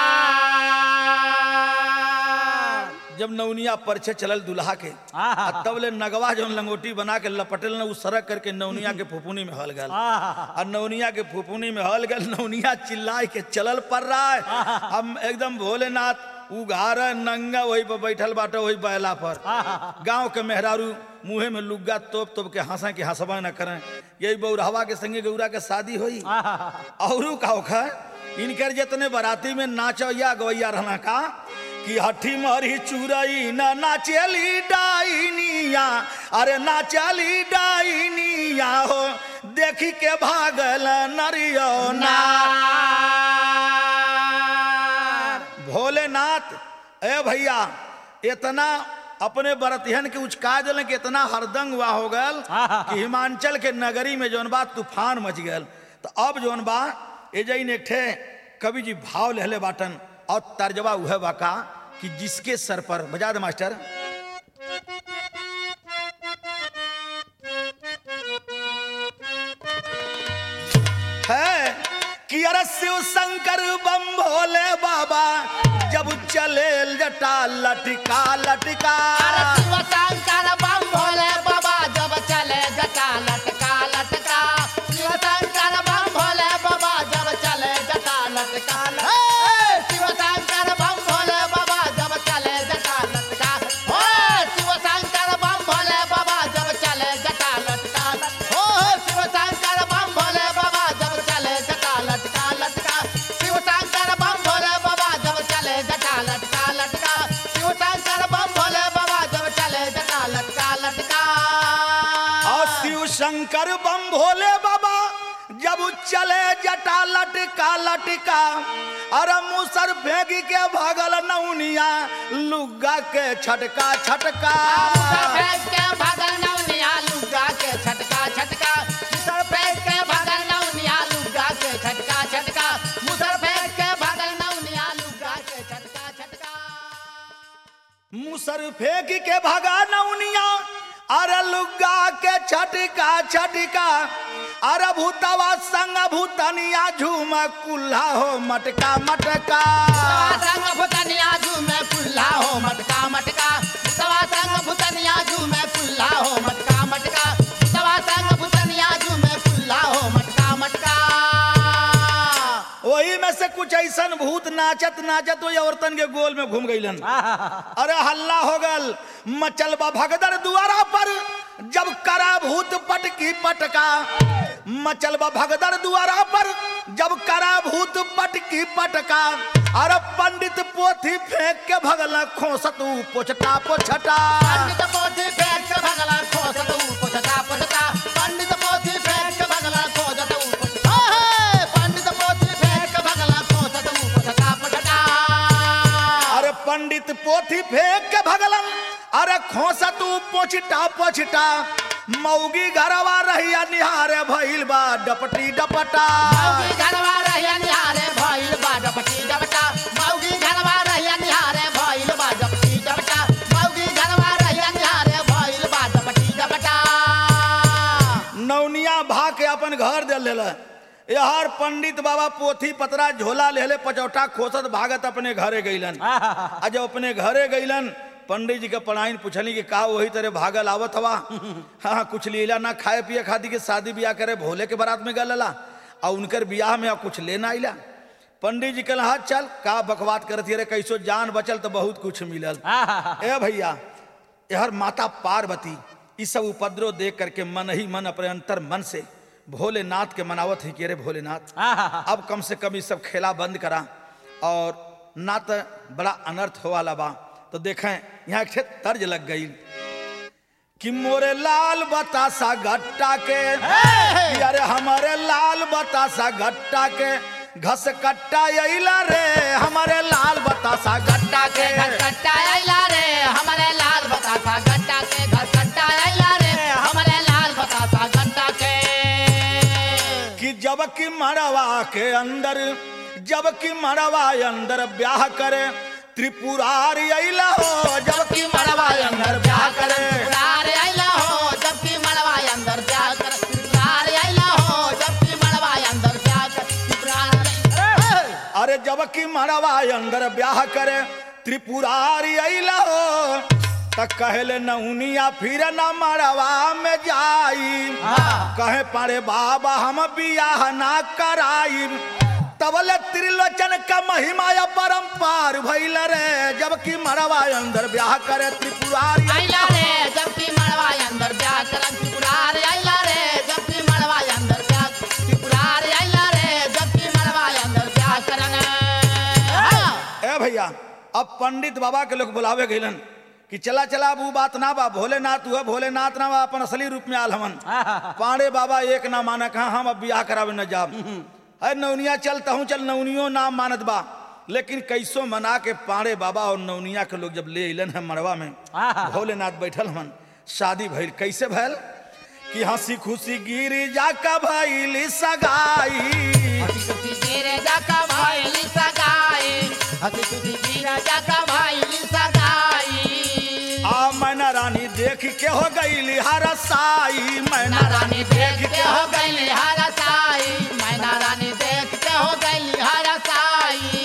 [SPEAKER 1] जब नौनिया परछे चलल दुल्हा के आ तबले नगवा जौन लंगोटी बना के लपटेल न उ सरक करके नौनिया के फुफुनी में हल गल आ नौनिया के फुफुनी में हल गल नौनिया चिल्लाए के चलल पड़ रहा है हम एकदम भोलेनाथ उघार नंगा वही पर बैठल बाटे वही बैला पर गांव के मेहरारू मुंहे में लुग्गा तोप तोप के हंसा के हंसबा न करें यही बौरहवा के संगे गौरा के शादी होई औरू का होखा इनकर जितने बराती में नाचैया गवैया रहना का कि हठी मरी चुरई न नाचली डाइनिया अरे नाचली डाइनिया हो देखी के भागल नरियो ना भोलेनाथ ए भैया इतना अपने बरतिहन के उचका दिल कि इतना हरदंग हुआ हो गल कि हिमांचल के नगरी में जौन बा तूफान मच गल तो अब जौन बा एजइन एक ठे कवि जी भाव लहले बाटन और तर्जबा उह बा का कि जिसके सर पर बजा दे मास्टर है कि अरे शिव शंकर बम भोले बाबा जब चले जटा लटका लटका
[SPEAKER 2] अरे शिव शंकर बम भोले बाबा जब चले जटा लटका लटका शिव शंकर बम भोले बाबा जब चले जटा लटका लटका शिव शंकर बम भोले बाबा जब चले जटा लटका हो शिव शंकर बम भोले बाबा जब चले जटा लटका हो शिव शंकर बम भोले बाबा जब चले जटा लटका लटका शिव शंकर बम भोले बाबा जब चले जटा लटका लटका शिव शंकर बम भोले बाबा जब चले जटा लटका लटका
[SPEAKER 1] और शिव शंकर बम भोले बाबा जब चले जटा लटका लटका अरे मुसर फेंकी के भगल नौनिया लुग्गा के छटका छटका
[SPEAKER 2] मुसर फेंक के भगल नौनिया लुग्गा के छटका छटका मुसर फेंक के भगल नौनिया लुग्गा के छटका छटका मुसर फेंक के भगल नौनिया लुग्गा के छटका छटका
[SPEAKER 1] मुसर फेंक के भगा नौनिया अरे लुग्गा के छटका छटका अरे भूतवा संग भूतनिया झूम कुल्हा हो मटका मटका
[SPEAKER 2] सवा संग भुतनिया झूमे कुल्ला हो मटका मटका सवा संग भुतनिया झूमे कुल्ला हो मटका मटका सवा संग भुतनिया झूमे कुल्ला हो मटका मटका
[SPEAKER 1] वही में से कुछ ऐसन भूत नाचत नाचत वही औरतन के गोल में घूम गईलन अरे हल्ला हो गल मचल बा भगदड़ दुआरा पर जब करा भूत पटकी पटका मचल बा भगदड़ दुआरा पर जब करा भूत पटकी पटका अरे पंडित पोथी फेंक के भगल खोसतू पोछटा पोछटा
[SPEAKER 2] पंडित पोथी फेंक के भगला खोजत ऊ पोछता पोछता पंडित पोथी फेंक के भगला खोजत ऊ पोछता हे पंडित पोथी फेंक के भगला खोजत ऊ पोछता पोछता
[SPEAKER 1] खोस तू पोछटा पोछटा मौगी घरवा रहिया निहारे भइल बा डपटी डपटा
[SPEAKER 2] मौगी घरवा रहिया निहारे भइल बा डपटी डपटा मौगी घरवा रहिया निहारे भइल बा डपटी डपटा मौगी घरवा रहिया निहारे भइल बा डपटी डपटा
[SPEAKER 1] नौनिया भा के अपन घर दे लेल यार पंडित बाबा पोथी पतरा झोला लेले पचौटा खोसत भागत अपने घरे गईलन आ जब अपने घरे गईलन पंडित जी के पढ़ाइन पूछली कि का वही तरह भागल आवत हवा हाँ कुछ लीला ना खाए पिए खाती के शादी ब्याह करे भोले के बारात में गलला और उनकर ब्याह में अब कुछ लेना आइला पंडित जी कहला हाँ चल का बकवात करती रे कैसो जान बचल तो बहुत कुछ मिलल ए भैया यहर माता पार्वती इस सब उपद्रव देख करके मन ही मन अपने अंतर मन से भोलेनाथ के मनावत ही कि रे भोलेनाथ अब कम से कम ये सब खेला बंद करा और ना तो बड़ा अनर्थ हो वाला बा तो देखें यहाँ एक ठे तर्ज लग गई कि मोरे लाल बतासा गट्टा के कि अरे हमारे लाल बतासा गट्टा के घस कट्टा अइला रे हमारे लाल बतासा गट्टा के
[SPEAKER 2] घर कट्टा आइला रे हमारे लाल बतासा गट्टा के घर कट्टा आइला रे हमारे लाल बतासा गट्टा के
[SPEAKER 1] कि जब की मड़वा के अंदर जब की मड़वा अंदर ब्याह करे त्रिपुरारी अइला हो जब की मड़वा अंदर ब्याह करे
[SPEAKER 2] त्रिपुरार आइला हो जबकि मड़वा अंदर ब्याह कर त्रिपुरार आइला हो जबकि मड़वा अंदर ब्याह कर त्रिपुरार
[SPEAKER 1] अरे जब की मड़वा अंदर ब्याह करे त्रिपुरारी अइला हो त कहले नौनिया फिर न मड़वा में जाई कहे पारे बाबा हम बियाह ना कराई तबले त्रिलोचन का महिमा या परम्पार भइल रे जबकि मड़वा अंदर ब्याह करे त्रिपुरारी
[SPEAKER 2] आइला रे जबकि मड़वा अंदर ब्याह कर त्रिपुरार आइला रे जबकि मड़वा अंदर ब्याह त्रिपुरार आइला रे जबकि मड़वा अंदर ब्याह करन
[SPEAKER 1] ए भैया अब पंडित बाबा के लोग बुलावे गइलन कि चला चला अब ऊ बात ना बा भोलेनाथ हुआ भोलेनाथ ना बा अपन असली रूप में आल हमन पांडे बाबा एक ना माना कहा हम अब बियाह करावे न जाब अरे नौनिया चलता हूँ चल नौनियो नाम मानत बा लेकिन कैसो मना के पांडे बाबा और नौनिया के लोग जब ले अलन है मड़वा में भोलेनाथ बैठल हमन शादी भइल कैसे भइल कि हंसी खुशी गिरी जाका भइली सगाई
[SPEAKER 2] हसी खुशी गिरे जाका भाईली सगाई हसी खुशी गिरे जाका भाईली सगाई
[SPEAKER 1] आ मैना रानी देख के हो गई हरसाई मैना
[SPEAKER 2] मैना रानी देख के हो गई हरा साई मैना रानी देख के हो गई हरा साई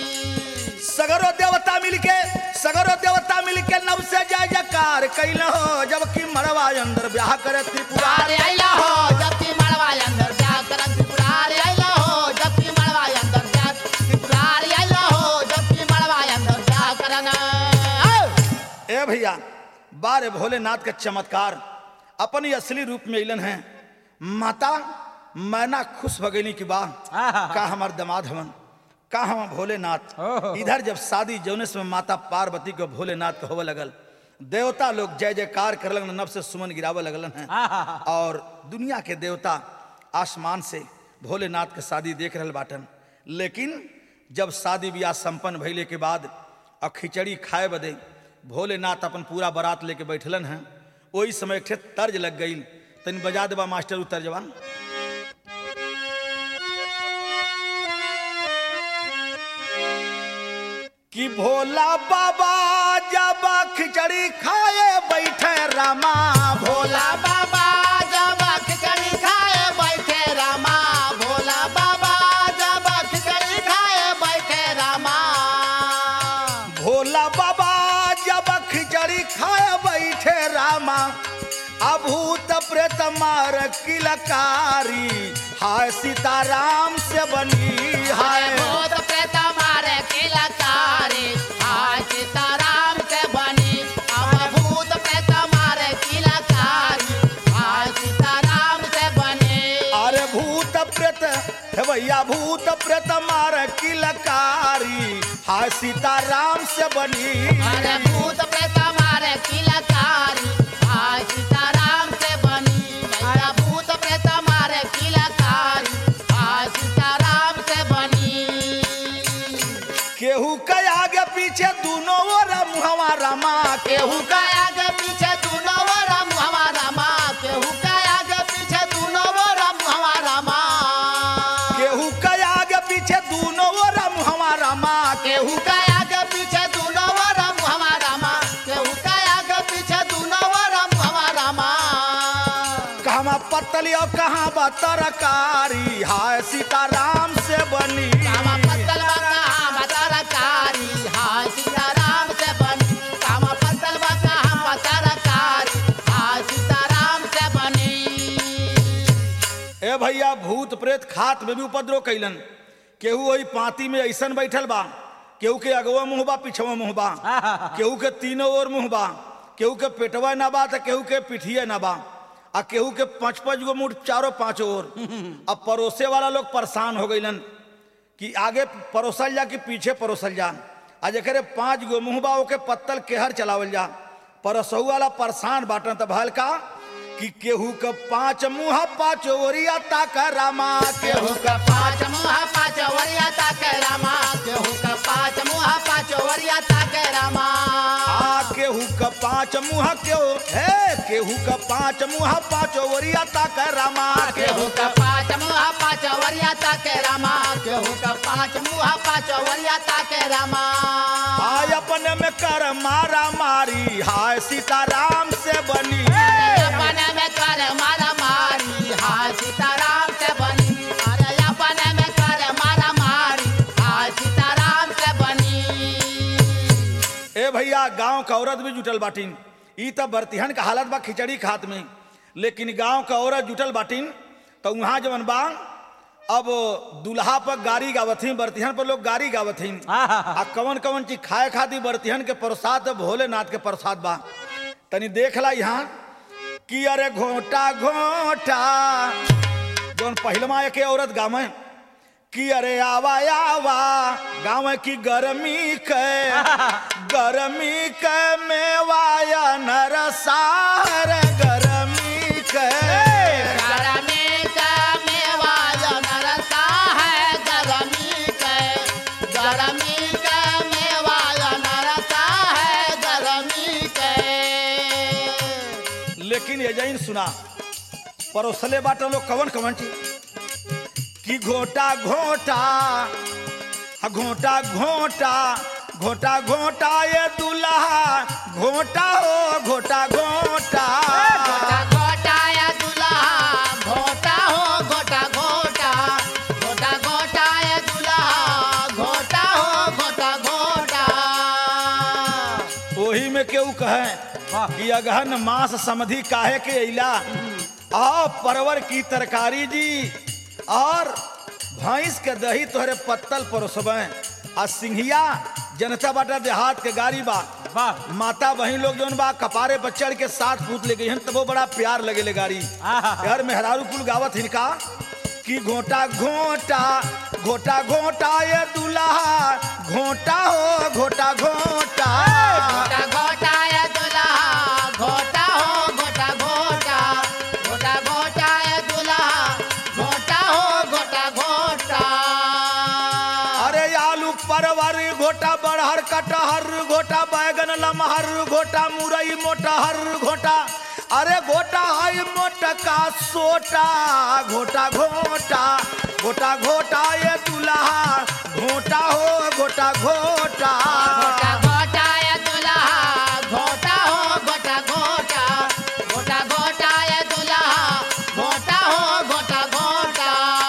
[SPEAKER 1] सगरो देवता मिलके सगरो देवता मिलके नव से जय जयकार कैल हो जबकि मरवा अंदर ब्याह करे त्रिपुरा
[SPEAKER 2] पुरारे आइला हो जबकि मड़वा अंदर जा करन पुरारे आइला हो जबकि मड़वा अंदर जा पुरारे आइला हो जबकि मड़वा अंदर जा करन
[SPEAKER 1] ए भैया बारे भोलेनाथ के चमत्कार अपनी असली रूप में इलन है माता मैना खुश भगैनी की बा का हमार दमाद हवन का हम भोलेनाथ इधर जब शादी जौनेस में माता पार्वती को भोलेनाथ के होवे लगल देवता लोग जय जयकार कर लगन नब से सुमन गिरावे लगलन हैं और दुनिया के देवता आसमान से भोलेनाथ के शादी देख रहल बाटन लेकिन जब शादी ब्याह संपन्न भइले के बाद और खिचड़ी खाए बदे भोलेनाथ अपन पूरा बारात लेके बैठलन हैं वही समय एक ठे तर्ज लग गई तनी बजा देबा मास्टर उ तर्जवा कि भोला बाबा जब खिचड़ी खाए बैठे रामा भोला
[SPEAKER 2] भोला बाबा जब खिचड़ी खाए बैठे रामा भोला बाबा जब खिचड़ी खाए बैठे रामा
[SPEAKER 1] भोला बाबा जब खिचड़ी खाए बैठे रामा अभूत प्रेत मार किलकारी हाय सीताराम से बनी हाय
[SPEAKER 2] भूत प्रेत मारे किलकारी हाय सीताराम से बनी अब भूत प्रेत मारे किलकारी हाय सीताराम से बनी
[SPEAKER 1] अरे भूत प्रेत हे भैया भूत प्रेत मार किलकारी हाय सीताराम से बनी
[SPEAKER 2] अरे भूत प्रेत मारे किलकारी हाय सीताराम से बनी भैया भूत प्रेत मारे किलकारी हाय सीताराम से बनी
[SPEAKER 1] केहू के आगे पीछे दोनों ओर मुहवा रमा
[SPEAKER 2] केहू का आगे
[SPEAKER 1] कहवा पतली और कहाँ बा तरकारी हाय सीताराम से बनी
[SPEAKER 2] कामा पत्तल बा कहाँ बा तरकारी हाय सीताराम से बनी कामा पत्तल बा कहाँ बा तरकारी हाय सीताराम से बनी
[SPEAKER 1] ए भैया भूत प्रेत खात में भी उपद्रव कैलन केहू वही पाती में ऐसन बैठल बा केहू के अगवा मुँह बा पिछवा मुँह बा केहू के तीनों ओर मुँह बा केहू के पेटवा ना बा तो केहू के पिठिए ना बा आ केहू के पाँच पाँच गो मुठ चारों पाँचों ओर अब परोसे वाला लोग परेशान हो गईलन कि आगे परोसल जा कि पीछे परोसल जा आ जकरे पाँच गो मुँह बा ओके पत्तल केहर चलावल जा परसहु वाला परेशान बाटन त भल का कि केहू के पाँच मुँह पाँच ओरिया ताक रामा केहू
[SPEAKER 2] केहू का पाँच मुँह पाँच वरिया ताके रामा केहू का पाँच मुँह पाँच वरिया ताके रामा
[SPEAKER 1] आ केहू के पाँच मुँह केहू हे केहू के पाँच मुँह पाँच ओरिया ताक रामा
[SPEAKER 2] केहू का पाँच मुँह पाँच वरिया ताके रामा केहू का पाँच मुँह पाँच वरिया ताके रामा
[SPEAKER 1] आय अपने में कर मारा मारी हाय सीताराम से बनी
[SPEAKER 2] अपने में कर मारा मारी हाय सीताराम से बनी अरे अपने में कर मारा मारी हाय सीताराम से बनी
[SPEAKER 1] ए भैया गांव का औरत भी जुटल बाटिन ई त बर्तिहन का हालत बा खिचड़ी खात में लेकिन गांव का औरत जुटल बाटिन तो वहाँ जवन बा अब दुल्हा पर गाड़ी गावथिन बर्तिहन पर लोग गाड़ी गावथिन आ कवन कवन चीज खाए खाती बर्तिहन के प्रसाद भोलेनाथ के प्रसाद बा तनी देख ला यहाँ कि अरे घोटा घोटा जौन पहिलमा एक औरत गावे कि अरे आवा आवा गाँव की गर्मी के गर्मी के मेवाया नरसार गर्मी के
[SPEAKER 2] गरमी का मेवा नरसा है गरमी के गरमी का मेवा नरसा है गरमी के
[SPEAKER 1] लेकिन ये जैन सुना परोसले बाटो लोग कवन कवन चीज कि घोटा घोटा हाँ, घोटा घोटा घोटा घोटा ये दुल्हा घोटा हो घोटा घोटा
[SPEAKER 2] घोटा घोटा या दुल्हा घोटा हो घोटा घोटा घोटा घोटा या दुल्हा घोटा हो घोटा घोटा
[SPEAKER 1] ओही में केहू कहे कि अगहन मांस समधि काहे के अइला आ परवर की तरकारी जी और भैंस के दही तोहरे पत्तल परोसबे आ सिंघिया जनता बाटा देहात के गाड़ी बा माता बहन लोग जौन बा कपारे पर चढ़ के साथ पूत ले गई हन तबो बड़ा प्यार लगे ले गाड़ी यार मेहरारू कुल गावत हिनका कि घोटा घोटा घोटा घोटा ये दुल्हा घोटा हो घोटा घोटा
[SPEAKER 2] घोटा घोटा या दुल्हा घोटा हो घोटा घोटा घोटा घोटा या दुल्हा घोटा हो घोटा घोटा
[SPEAKER 1] अरे आलू परवर घोटा बड़हर कटहर घोटा बैगन लमहर घोटा मुरई मोटहर घोटा अरे घोटा है मोटका सोटा घोटा घोटा घोटा घोटा ये दुल्हा घोटा हो घोटा घोटा
[SPEAKER 2] घोटा घोटा या दुल्हा घोटा हो घोटा घोटा घोटा घोटा या दुल्हा घोटा हो घोटा घोटा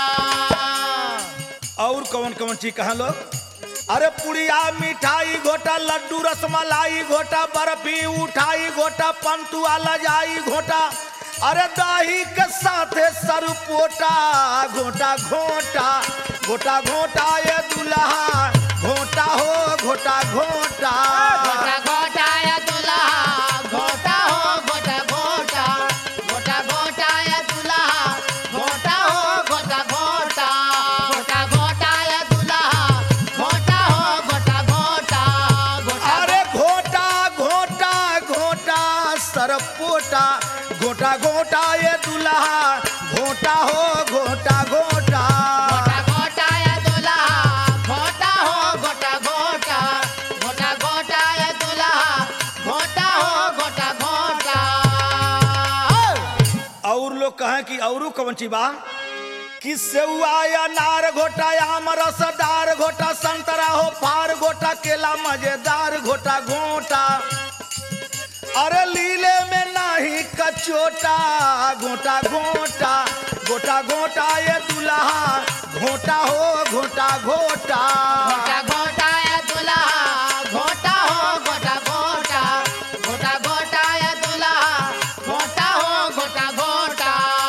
[SPEAKER 1] और कौन कौन चीज कहा लोग अरे पुड़िया मिठाई घोटा लड्डू रसमलाई घोटा बर्फी उठाई घोटा पंतुआ लजाई घोटा अरे दही के साथे सरपोटा घोटा घोटा घोटा घोटा ये दुल्हा घोटा हो घोटा घोटा
[SPEAKER 2] घोटा घोटा या दुल्हा घोटा हो घोटा घोटा घोटा घोटा या दुल्हा घोटा हो घोटा घोटा घोटा घोटा या दुल्हा घोटा हो घोटा घोटा घोटा
[SPEAKER 1] अरे घोटा घोटा घोटा सरपोटा घोटा घोटा ये दुल्हा घोटा हो घोटा घोटा
[SPEAKER 2] घोटा घोटा या दुल्हा घोटा हो घोटा घोटा घोटा घोटा या दुल्हा घोटा हो घोटा घोटा
[SPEAKER 1] और लोग कहें कि औरू कौन ची बा कि सेवा या नार घोटा आम रसदार घोटा संतरा हो फार घोटा केला मजेदार घोटा घोटा अरे लीले में ना नहीं कचोटा गोटा गोटा गोटा गोटा ये दुल्हा घोटा हो घोटा घोटा
[SPEAKER 2] घोटा घोटा या दुल्हा घोटा हो घोटा घोटा घोटा घोटा या दुल्हा घोटा हो घोटा घोटा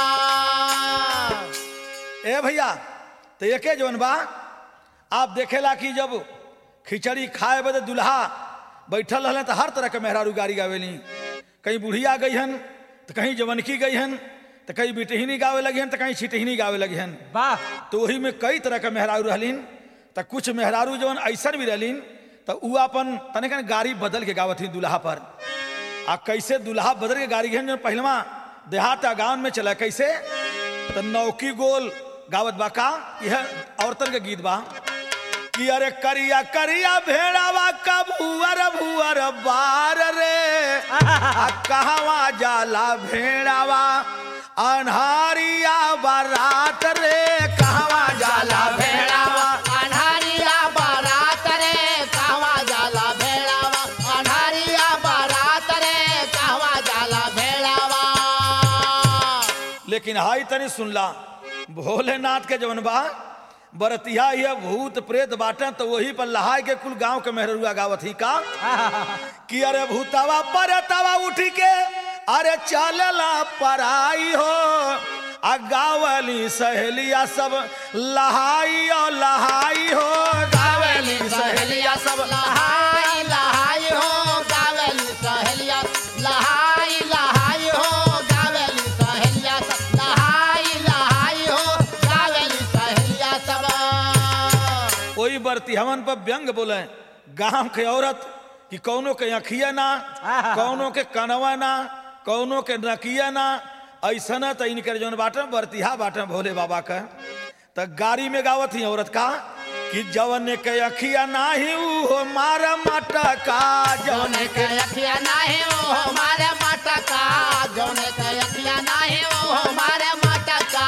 [SPEAKER 1] ए भैया तो एके जौन बा आप देखेला कि जब खिचड़ी खाए बदे दुल्हा बैठल रहले तो हर तरह के मेहरारू गाड़ी गावेली कहीं बुढ़िया गई हन तो कहीं जवनकी गई हन तो कहीं बिटहिनी गावे लगी हन तो कहीं छिटहिनी गावे लगी हन
[SPEAKER 3] वाह
[SPEAKER 1] तो वही में कई तरह के मेहरारू रहलीन तो कुछ मेहरारू जवन ऐसन भी रहलीन तो उ अपन तनिक गाड़ी बदल के गावत ही दुल्हा पर आ कैसे दुल्हा बदल के गाड़ी गहन जो पहलवा देहात आ गाँव में चला कैसे तो नौकी गोल गावत बा का यह औरतन के गीत बा कि अरे करिया करिया भेड़ावा का भुअर भुअर बार रे आ कहवा जाला भेड़ावा अनहारिया बारात रे कहवा जाला भेड़ावा
[SPEAKER 2] अनहारिया बारात रे कहवा जाला भेड़ावा अनहारिया बारात रे कहवा जाला भेड़ावा
[SPEAKER 1] लेकिन हाई तनी सुनला भोलेनाथ के जवन बा बरतिया यह भूत प्रेत बाटन तो वही पर लहाय के कुल गांव के मेहरुआ गावत ही का कि अरे भूतावा परतावा उठी के अरे चलला पराई हो आ गावली सहेलिया सब लहाई और लहाई हो गावली सहेलिया सब
[SPEAKER 2] लहाई लहाई हो गावेली सहेलिया लहाई लहाई हो गावेली सहेलिया सब लहाई लहाई हो गावेली सहेलिया सब
[SPEAKER 1] वही बरती हमन पर व्यंग बोले गांव के औरत कि कौनो के अखिया ना कौनो के कनवा ना कौनो के नकिया ना ऐसा न तो इनकर जौन बाटन बरतिहा बाटन भोले बाबा का तो गाड़ी में गावत ही औरत का कि जवन के अखिया ना ही हो मारा मटका जवन
[SPEAKER 2] जौने के अखिया नाही वो हमारे मटका जौने के अखिया नाही वो हमारे मटका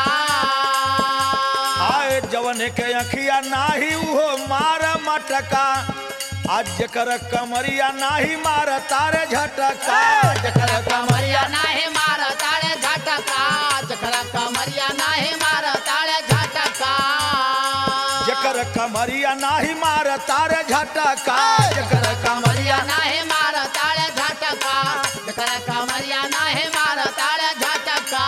[SPEAKER 1] आए जवन के अखिया नाही हो मारा मटका आज जकर कमरिया नाही मार तारे झटका
[SPEAKER 2] जकर कमरिया नाही मार ताळे झटका जकर कमरिया नाही मार ताळे झटका
[SPEAKER 1] जकर कमरिया नाही मार तारे झटका जकर कमरिया
[SPEAKER 2] कमरिया नाही मार ताळे झटका जकर कमरिया नाही मार ताळे झटका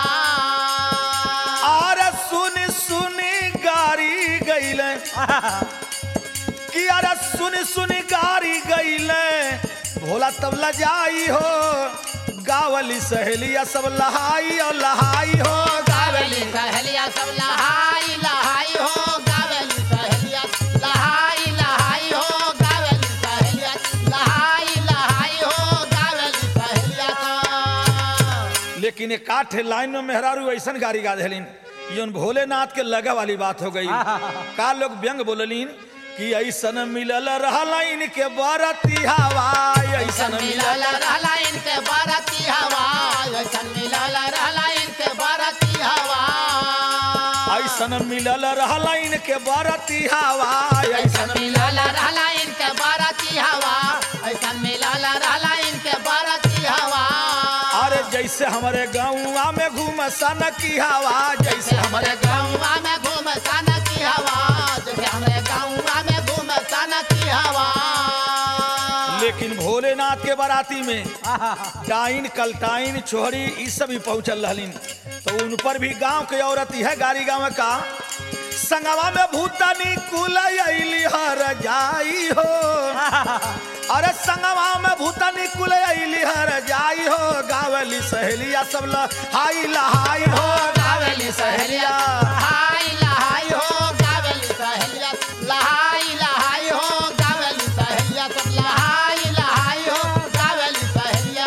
[SPEAKER 1] आर सुन सुनी गारी गईले कि अरे सुन सुनी गारी गईले भोला तबला जाई हो गावली सहेलिया सब लहाई और लहाई हो
[SPEAKER 2] गावेली सहेलिया सब लहाई लहाई हो गावेली सहेलिया लहाई लहाई हो गावेली सहेलिया लहाई लहाई हो गावेली सहेलिया सब।
[SPEAKER 1] लेकिन एक काठे लाइन में मेहरारू ऐसन गाड़ी गा देलिन योन भोलेनाथ के लगा वाली बात हो गई का लोग व्यंग बोललीन कि ऐसन मिलल रहला इनके बरती हवा ऐसन
[SPEAKER 2] ऐसन
[SPEAKER 1] मिलल
[SPEAKER 2] मिलल रहला इनके बाराती हवा ऐसन मिलल रहला इनके बाराती हवा
[SPEAKER 1] ऐसन मिलल रहला इनके बरती हवा ऐसन
[SPEAKER 2] ऐसन मिलल रहला इनके बाराती हवा ऐसन मिलल रहला इनके बाराती हवा
[SPEAKER 1] अरे जैसे हमारे गाँव में घूम सन की हवा जैसे
[SPEAKER 2] जैसे
[SPEAKER 1] हमारे
[SPEAKER 2] हमारे गाँवा में घूम सन की हवा जैसे हमारे गाँवा में घूम सन की हवा
[SPEAKER 1] लेकिन भोलेनाथ के बाराती में डाइन कलटाइन छोहरी ई सब भी पहुंचल रहलिन तो उन पर भी गांव के औरत है गाड़ी गांव का संगवा में भूतनी कुल अली हर जाई हो अरे संगवा में भूतनी कुल अली हर जाई हो गावली सहेलिया सब ल हाई लहाई हो
[SPEAKER 2] गावेली सहेलिया लहाई लहाई हो गावेली सहेलिया लहाई लहाई हो गावेली सहेलिया सब लहाई लहाई हो गावेली सहेलिया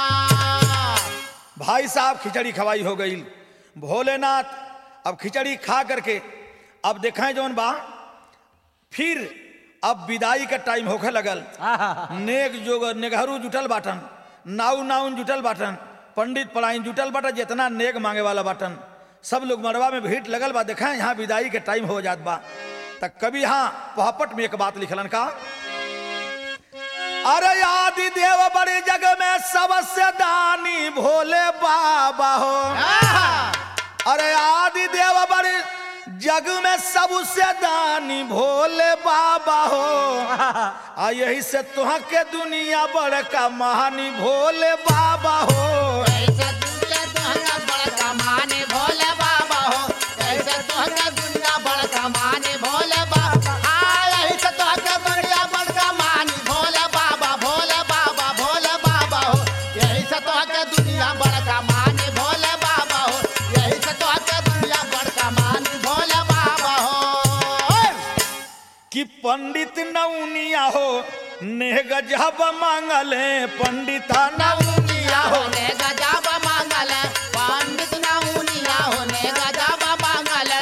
[SPEAKER 1] भाई साहब खिचड़ी खवाई हो गई भोलेनाथ अब खिचड़ी खा करके अब देखें जौन बा फिर अब विदाई का टाइम होखे लगल नेक जोग नेगहरू जुटल बाटन नाउ नाउन जुटल बाटन पंडित पढ़ाइन जुटल बाटन जितना नेक मांगे वाला बाटन सब लोग मरवा में भीड़ लगल बा देखें यहाँ विदाई के टाइम हो जात बा तक कभी हाँ पहपट में एक बात लिखलन का अरे आदि देव बड़े जग में सबसे दानी भोले बाबा हो अरे आदि देव बड़े जग में सबसे दानी भोले बाबा हो आ यही से तुह के दुनिया बड़का महानी भोले बाबा हो
[SPEAKER 2] ऐसे दुनिया दुनिया बड़का माने भोले बाबा हो ऐसे दुनिया दुनिया बड़का माने भोले बाबा आ ऐसे दुनिया दुनिया बड़का माने भोले बाबा भोले बाबा भोले बाबा हो यही से दुनिया दुनिया बड़का माने भोले बाबा हो यही से दुनिया दुनिया बड़का माने भोले बाबा हो
[SPEAKER 1] कि पंडित नौनिया हो नेह गजब मांगले पंडिता
[SPEAKER 2] नौनिया होने गजब मांगल पंडित नौनिया होने गजब मांगल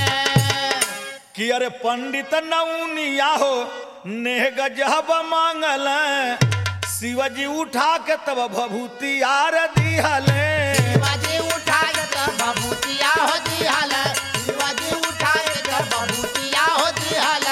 [SPEAKER 1] कि अरे पंडित नौनिया हो नेह गजब मांगल शिवजी उठा के तब भभूति आर दिहले
[SPEAKER 2] शिवाजी उठाए तो बबूतिया हो दिहल शिवाजी उठाए तो बबूतिया हो दिहल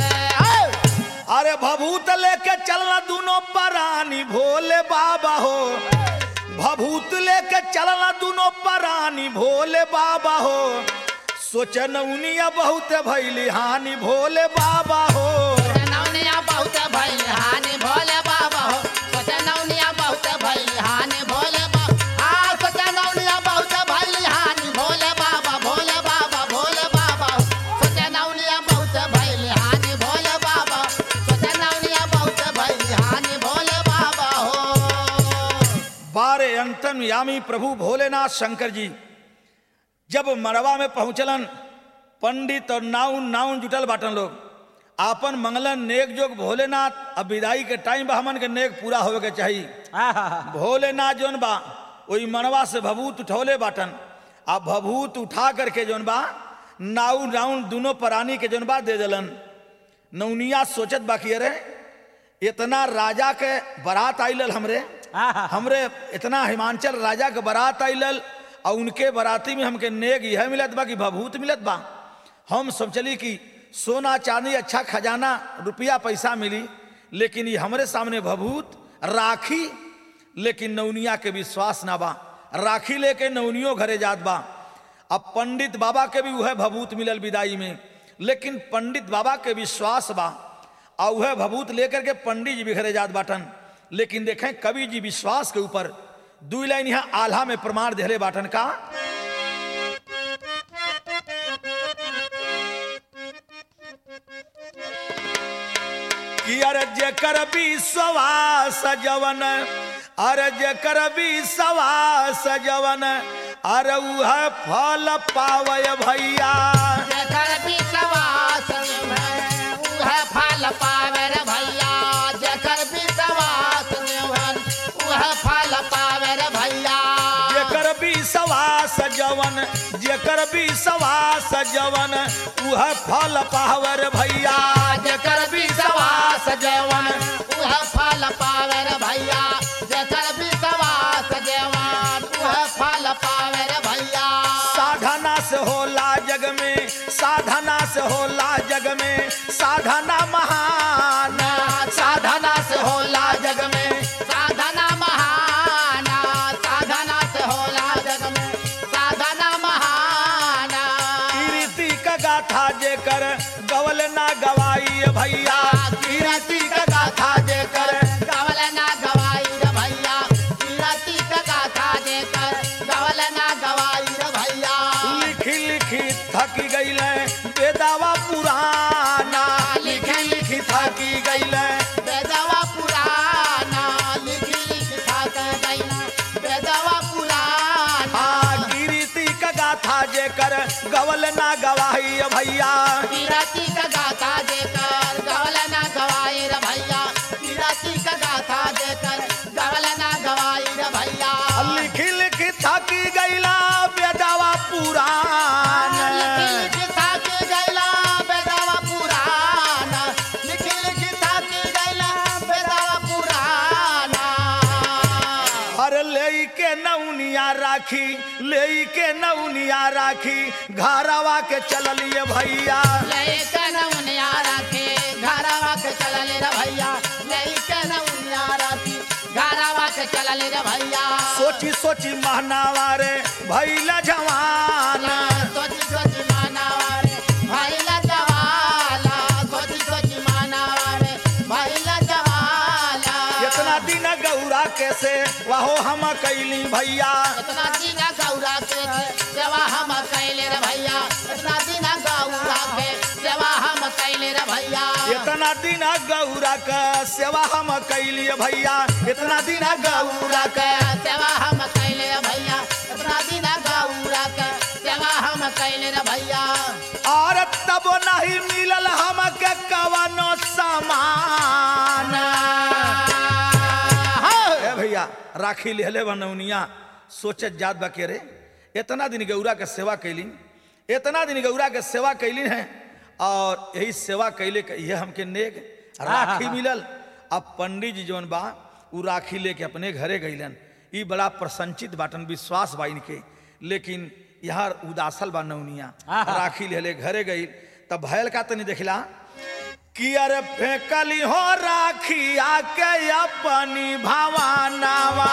[SPEAKER 1] अरे भभूत लेके चलना दोनों परानी भोले बाबा हो भभूत लेके चलना दोनों परानी भोले बाबा हो सोच नौनिया बहुत भैली हानि भोले बाबा हो
[SPEAKER 2] नौनिया बहुत भइल हानि भोले बाबा हो सोच नौनिया बहुत भइल हानि भोले बाबा आ सोच नौनिया बहुत भइल हानि भोले बाबा भोले बाबा भोले बाबा हो सोच नौनिया बहुत भइल हानि भोले बाबा सोच नौनिया बहुत भइल हानि भोले बाबा हो
[SPEAKER 1] बारे अंतन यामी प्रभु भोलेनाथ शंकर जी जब मड़वा में पहुंचलन पंडित और नाउन नाउन जुटल बाटन लोग आपन मंगलन नेक जोग भोलेनाथ अब विदाई के टाइम बा हमन के नेक पूरा होवे के चाहिए भोलेनाथ जोन बा वही मड़वा से भभूत उठौले बाटन आ भभूत उठा करके जोन बा नाउन नाउन दोनों प्राणी के जोन बा दे दिलन नौनिया सोचत बाकी अरे इतना राजा के बारात आइलल हमरे हमरे इतना हिमांचल राजा के बारात आइलल और उनके बाराती में हमके नेग यह मिलत बा कि भभूत मिलत बा हम सब चली कि सोना चांदी अच्छा खजाना रुपया पैसा मिली लेकिन ये हमरे सामने भभूत राखी लेकिन नौनिया के विश्वास ना बा राखी लेके नौनियो घरे जात बा अब पंडित बाबा के भी वह भभूत मिलल विदाई में लेकिन पंडित बाबा के विश्वास बा और वह भभूत लेकर के पंडित जी भी घरे जात बाटन लेकिन देखें कवि जी विश्वास के ऊपर दू लाइन यहाँ आल्हा में प्रमाण देहले बाटन का कि अरे जेकर विश्वास जवन अरे जेकर विश्वास जवन अरे उह फल पावय भैया
[SPEAKER 2] जेकर विश्वास में उह फल पावे रे भैया जेकर विश्वास में उह फल पावे रे भैया
[SPEAKER 1] जेकर विश्वास जवन जेकर विश्वास जवन उह फल पावर भैया
[SPEAKER 2] जेकर विश्वास जवन उह फल पावे रे भैया जेकर विश्वास जवन उह फल पावे रे भैया
[SPEAKER 1] साधना से होला जग में साधना से होला जग में साधना महान
[SPEAKER 2] साधना से होला जग में साधना महान साधना से होला जग में साधना महान
[SPEAKER 1] कीर्ति का गाथा जेकर गवल ना गवाई भैया
[SPEAKER 2] कीरति का गाथा देकर गवल ना गवाई रे भैया कीरति का गाथा देकर गवल ना गवाई रे भैया
[SPEAKER 1] लिखी लिखी थक गई बेदावा पुराना लिखी लिखी थकी गई
[SPEAKER 2] बेदवा पुराना लिखी लिखी थाक गईना बेदवा पुराना
[SPEAKER 1] हाँ कीर्ति का गाथा जेकर गवल ना गवाही भैया
[SPEAKER 2] कीरति का गाथा देकर गवल ना गवाई रे भैया कीरति का गाथा देकर गवल ना गवाई रे भैया
[SPEAKER 1] लिखी लिखी थकी गईला बेदावा पुरान
[SPEAKER 2] लिखी लिखी थाक गईला बेदवा पुराना लिखी लिखी थाक गईला बेदवा पुराना
[SPEAKER 1] हर ले के नौनिया राखी ले के नौनिया राखी घरवा के चललिए भैया
[SPEAKER 2] लेके नौनिया रखे घरवा के चलले रे भैया लेके नौनिया से चलल रे भैया
[SPEAKER 1] सोची सोची महनावा रे भैला जवान
[SPEAKER 2] सोची सोची मानावा रे भैला जवाला सोची सोची मानावा रे भैला जवाला
[SPEAKER 1] इतना दिन गौरा कैसे वाहो हम कैली भैया
[SPEAKER 2] इतना दिन गौरा के सेवा हम कैले रे भैया इतना दिन गौरा के सेवा हम कैले रे भैया
[SPEAKER 1] इतना दिन गौरा का सेवा हम कैली भैया इतना दिन गौरा का
[SPEAKER 2] के सेवा हम कैले रे भैया इतना दिन गौरा के सेवा हम कैले रे भैया
[SPEAKER 1] और तब नहीं मिलल हमके कवनो सामान ए भैया राखी लेले बनौनिया सोचत जात बा के रे इतना दिन गौरा के सेवा कैली इतना दिन गौरा के सेवा कैली है और यही सेवा कैले के ये हमके नेक राखी मिलल अब पंडित जी जौन बा उ राखी लेके अपने घरे गईलन ई बड़ा प्रसन्नचित बाटन विश्वास बा इनके लेकिन यहाँ उदासल बा नौनिया राखी लेले घरे गई तब भयल का तनी देखला कि अरे फेंकली हो राखी आके अपनी भवानावा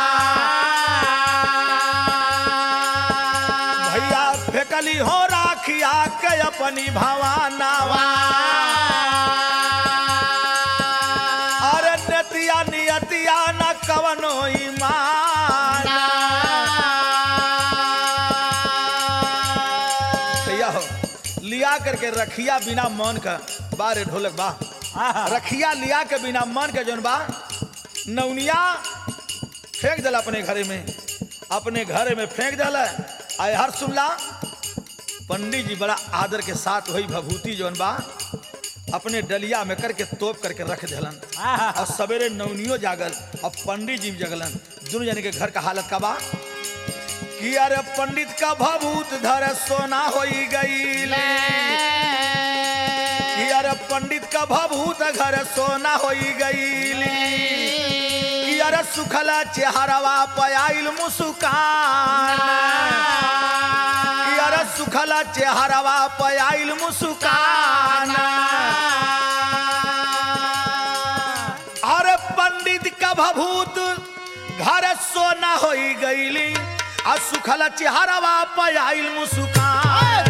[SPEAKER 1] भैया फेंकली हो राखी आके अपनी भवानावा अरे नतिया नियतिया न कवनो ईमान भैया हो लिया करके रखिया बिना मन का बारे ढोलक बा रखिया लिया के बिना मन के जौन बा नौनिया फेंक दिला अपने घरे में अपने घरे में फेंक दिला आय हर सुनला पंडित जी बड़ा आदर के साथ वही भभूति जौन बा अपने डलिया में करके तोप करके रख दिलन और सवेरे नौनियो जागल और पंडित जी भी जगलन दोनों जने के घर का हालत का बा कि अरे पंडित का भभूत धर सोना होई गईले कि अरे पंडित का भभूत घर सोना होई गईली कि अरे सुखला चेहरवा पयाइल मुस्कान कि अरे सुखला चेहरवा पयाइल मुस्कान अरे पंडित का भभूत घर सोना होई गईली आ सुखला चेहरवा पयाइल मुस्कान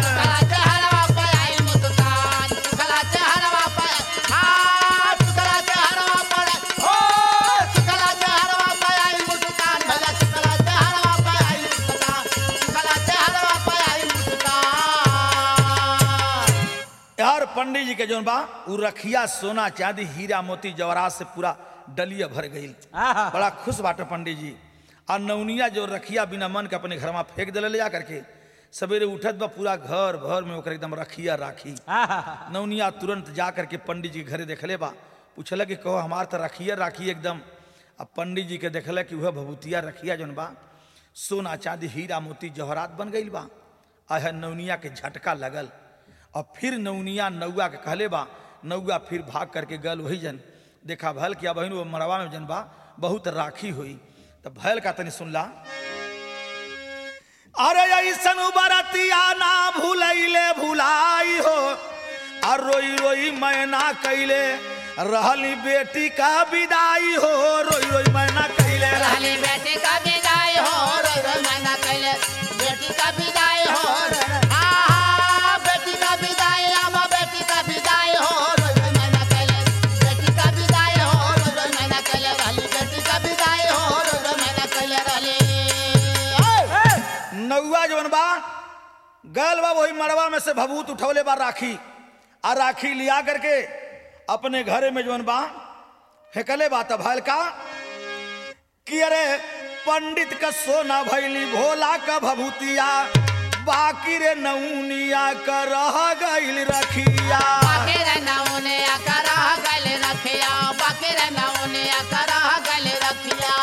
[SPEAKER 1] यार पंडित जी के जौन बा उ रखिया सोना चांदी हीरा मोती जवरात से पूरा डलिया भर गई बड़ा खुश बाटे पंडित जी और नौनिया जो रखिया बिना मन के अपने घर में फेंक दिले ले जा करके सवेरे उठत बा पूरा घर भर में ओकर एकदम रखिया राखी नौनिया तुरंत जा करके पंडित जी के घरे देखले बा पूछला कि कहो हमार तो रखिया राखी एकदम अब पंडित जी के देखला कि वह भभूतिया रखिया जौन बा सोना चांदी हीरा मोती जवहरात बन गई बा आह नौनिया के झटका लगल और फिर नौनिया नौआ के कहले बा नौआ फिर भाग करके गल वही जन देखा भल किया बहन वो मरवा में जन बा बहुत राखी हुई तो भैल का तनी सुनला अरे ऐसन बरतिया ना भूलैले भुलाई हो और रोई रोई मैना कैले रहली बेटी का विदाई हो रोई रोई मैना कैले रहली
[SPEAKER 2] बेटी का विदाई हो रो रो मना कैले बेटी का विदाई हो आ बेटी का विदाई आमा बेटी का विदाई हो रो रो मना कैले बेटी का विदाई हो रो रो मना कैले रहली बेटी का विदाई हो रो रो मना कैले रहली
[SPEAKER 1] नौआ जवन बा गल बा वही मरवा में से भभूत उठौले बा राखी आ राखी लिया करके अपने घरे में जवन बा फेंकले बा तब भैल का कि अरे पंडित का सोना भैली भोला का भभूतिया बाकी रे नौनिया का रह गईल रखिया
[SPEAKER 2] बाकी रे नौने आकरा गले रखिया बाकी रे नौने आकरा गले रखिया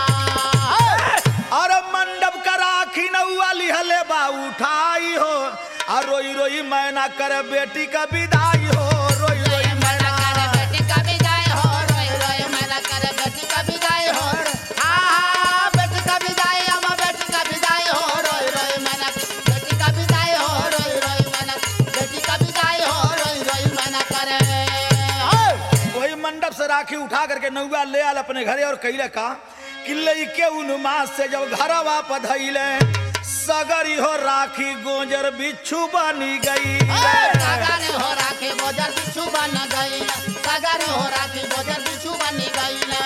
[SPEAKER 1] अरे मंडप का राखी नौआ लिहले बा उठाई हो आ रोई रोई मैना कर बेटी का विदाई हो रोई रोई
[SPEAKER 2] मना कर बेटी का विदाई हो रोई रोई मना कर बेटी का विदाई हो हा हा बेटी का विदाई अम्मा बेटी का विदाई हो रोई रोई मना बेटी का विदाई हो रोई रोई मना बेटी का विदाई हो रोई रोई मना करे
[SPEAKER 1] वही मंडप से राखी उठा करके नौआ ले आल अपने घरे और कैले का कि लइके उनमा से जब घरवा पधैले सगरी हो राखी गोजर बिच्छू बनी गई
[SPEAKER 2] सगारे हो राखे बोजर बिच्छू बन गई सगारे हो राखे बोजर बिच्छू बन गई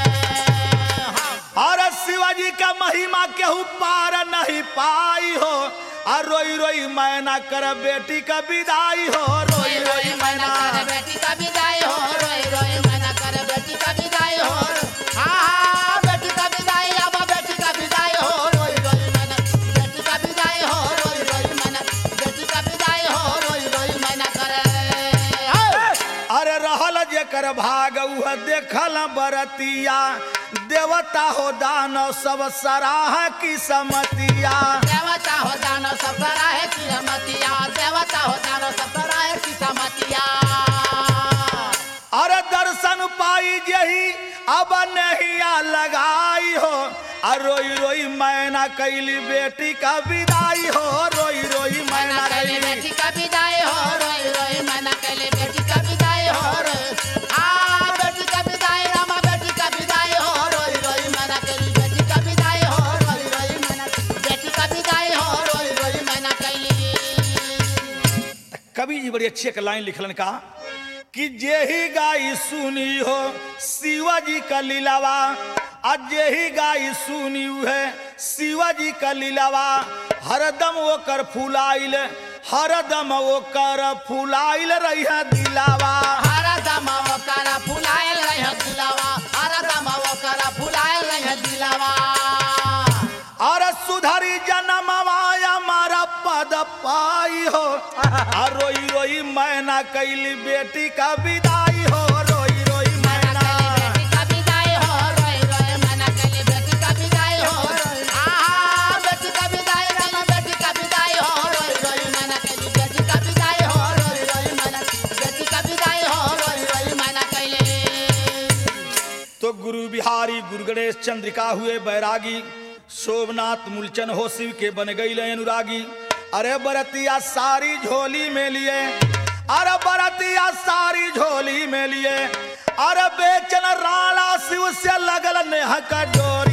[SPEAKER 1] और शिवाजी का महिमा केहू पार नहीं पाई हो और रोई रोई मैना कर बेटी का विदाई हो रोई रोई मैना
[SPEAKER 2] बेटी का विदाई हो रोई रोई मैना कर बेटी का विदाई हो हाँ हाँ बेटी का विदाई अब बेटी का विदाई हो रोई रोई मैना बेटी का विदाई हो रोई रोई मैना बेटी का विदाई हो रोई रोई मैना करे
[SPEAKER 1] अरे रहल जेकर भाग उह देखल बरतिया देवता हो दानव सब सराह की समतिया
[SPEAKER 2] देवता हो दानो सब है की मतिया देवता हो दानो सब है की समतिया
[SPEAKER 1] अरे दर्शन पाई जही अब नहिया लगाई हो और रोई रोई मैना कैली बेटी का विदाई हो रोई रोई मैना
[SPEAKER 2] मैना कैले
[SPEAKER 1] कैली
[SPEAKER 2] बेटी का विदाई हो रोई रोई मैना कैले बेटी का विदाई हो रोई आ बेटी का विदाई रामा बेटी का विदाई हो रोई रोई मैना कैली बेटी का विदाई हो रोई रोई मैना बेटी का विदाई हो रोई रोई मैना कैली
[SPEAKER 1] कवि जी बड़ी अच्छी एक लाइन लिखलन का कि जेही गाई सुनी हो शिवाजी का लीलावा आज जेही गाई सुनी है शिवाजी का लीलावा हरदम वो कर फुलाइल हरदम वो कर फुलाइल रही है दिलावा
[SPEAKER 2] हरा दमा वो करा फुलायल रहे दिलावा हरा दमा वो करा फुलायल रहे दिलावा
[SPEAKER 1] और सुधरी जनमवाया मारा पद पाई हो और रोई रोई मैना कैली बेटी का विदाई हो रोई रोई
[SPEAKER 2] मैना
[SPEAKER 1] मैना
[SPEAKER 2] कैली बेटी का विदाई हो रोई रोई मैना कैली बेटी का विदाई हो आहा बेटी का विदाई रामा बेटी का विदाई हो रोई रोई मैना कैली बेटी का विदाई हो रोई रोई मैना बेटी का विदाई हो रोई रोई मैना कैली
[SPEAKER 1] तो गुरु बिहारी गुरु गणेश चंद्रिका हुए बैरागी शोभनाथ मूलचन हो शिव के बन गई अनुरागी अरे बरतिया सारी झोली में लिए अरे बरतिया सारी झोली में लिए अरे बेचन राणा शिव से लगल नेह का डोरी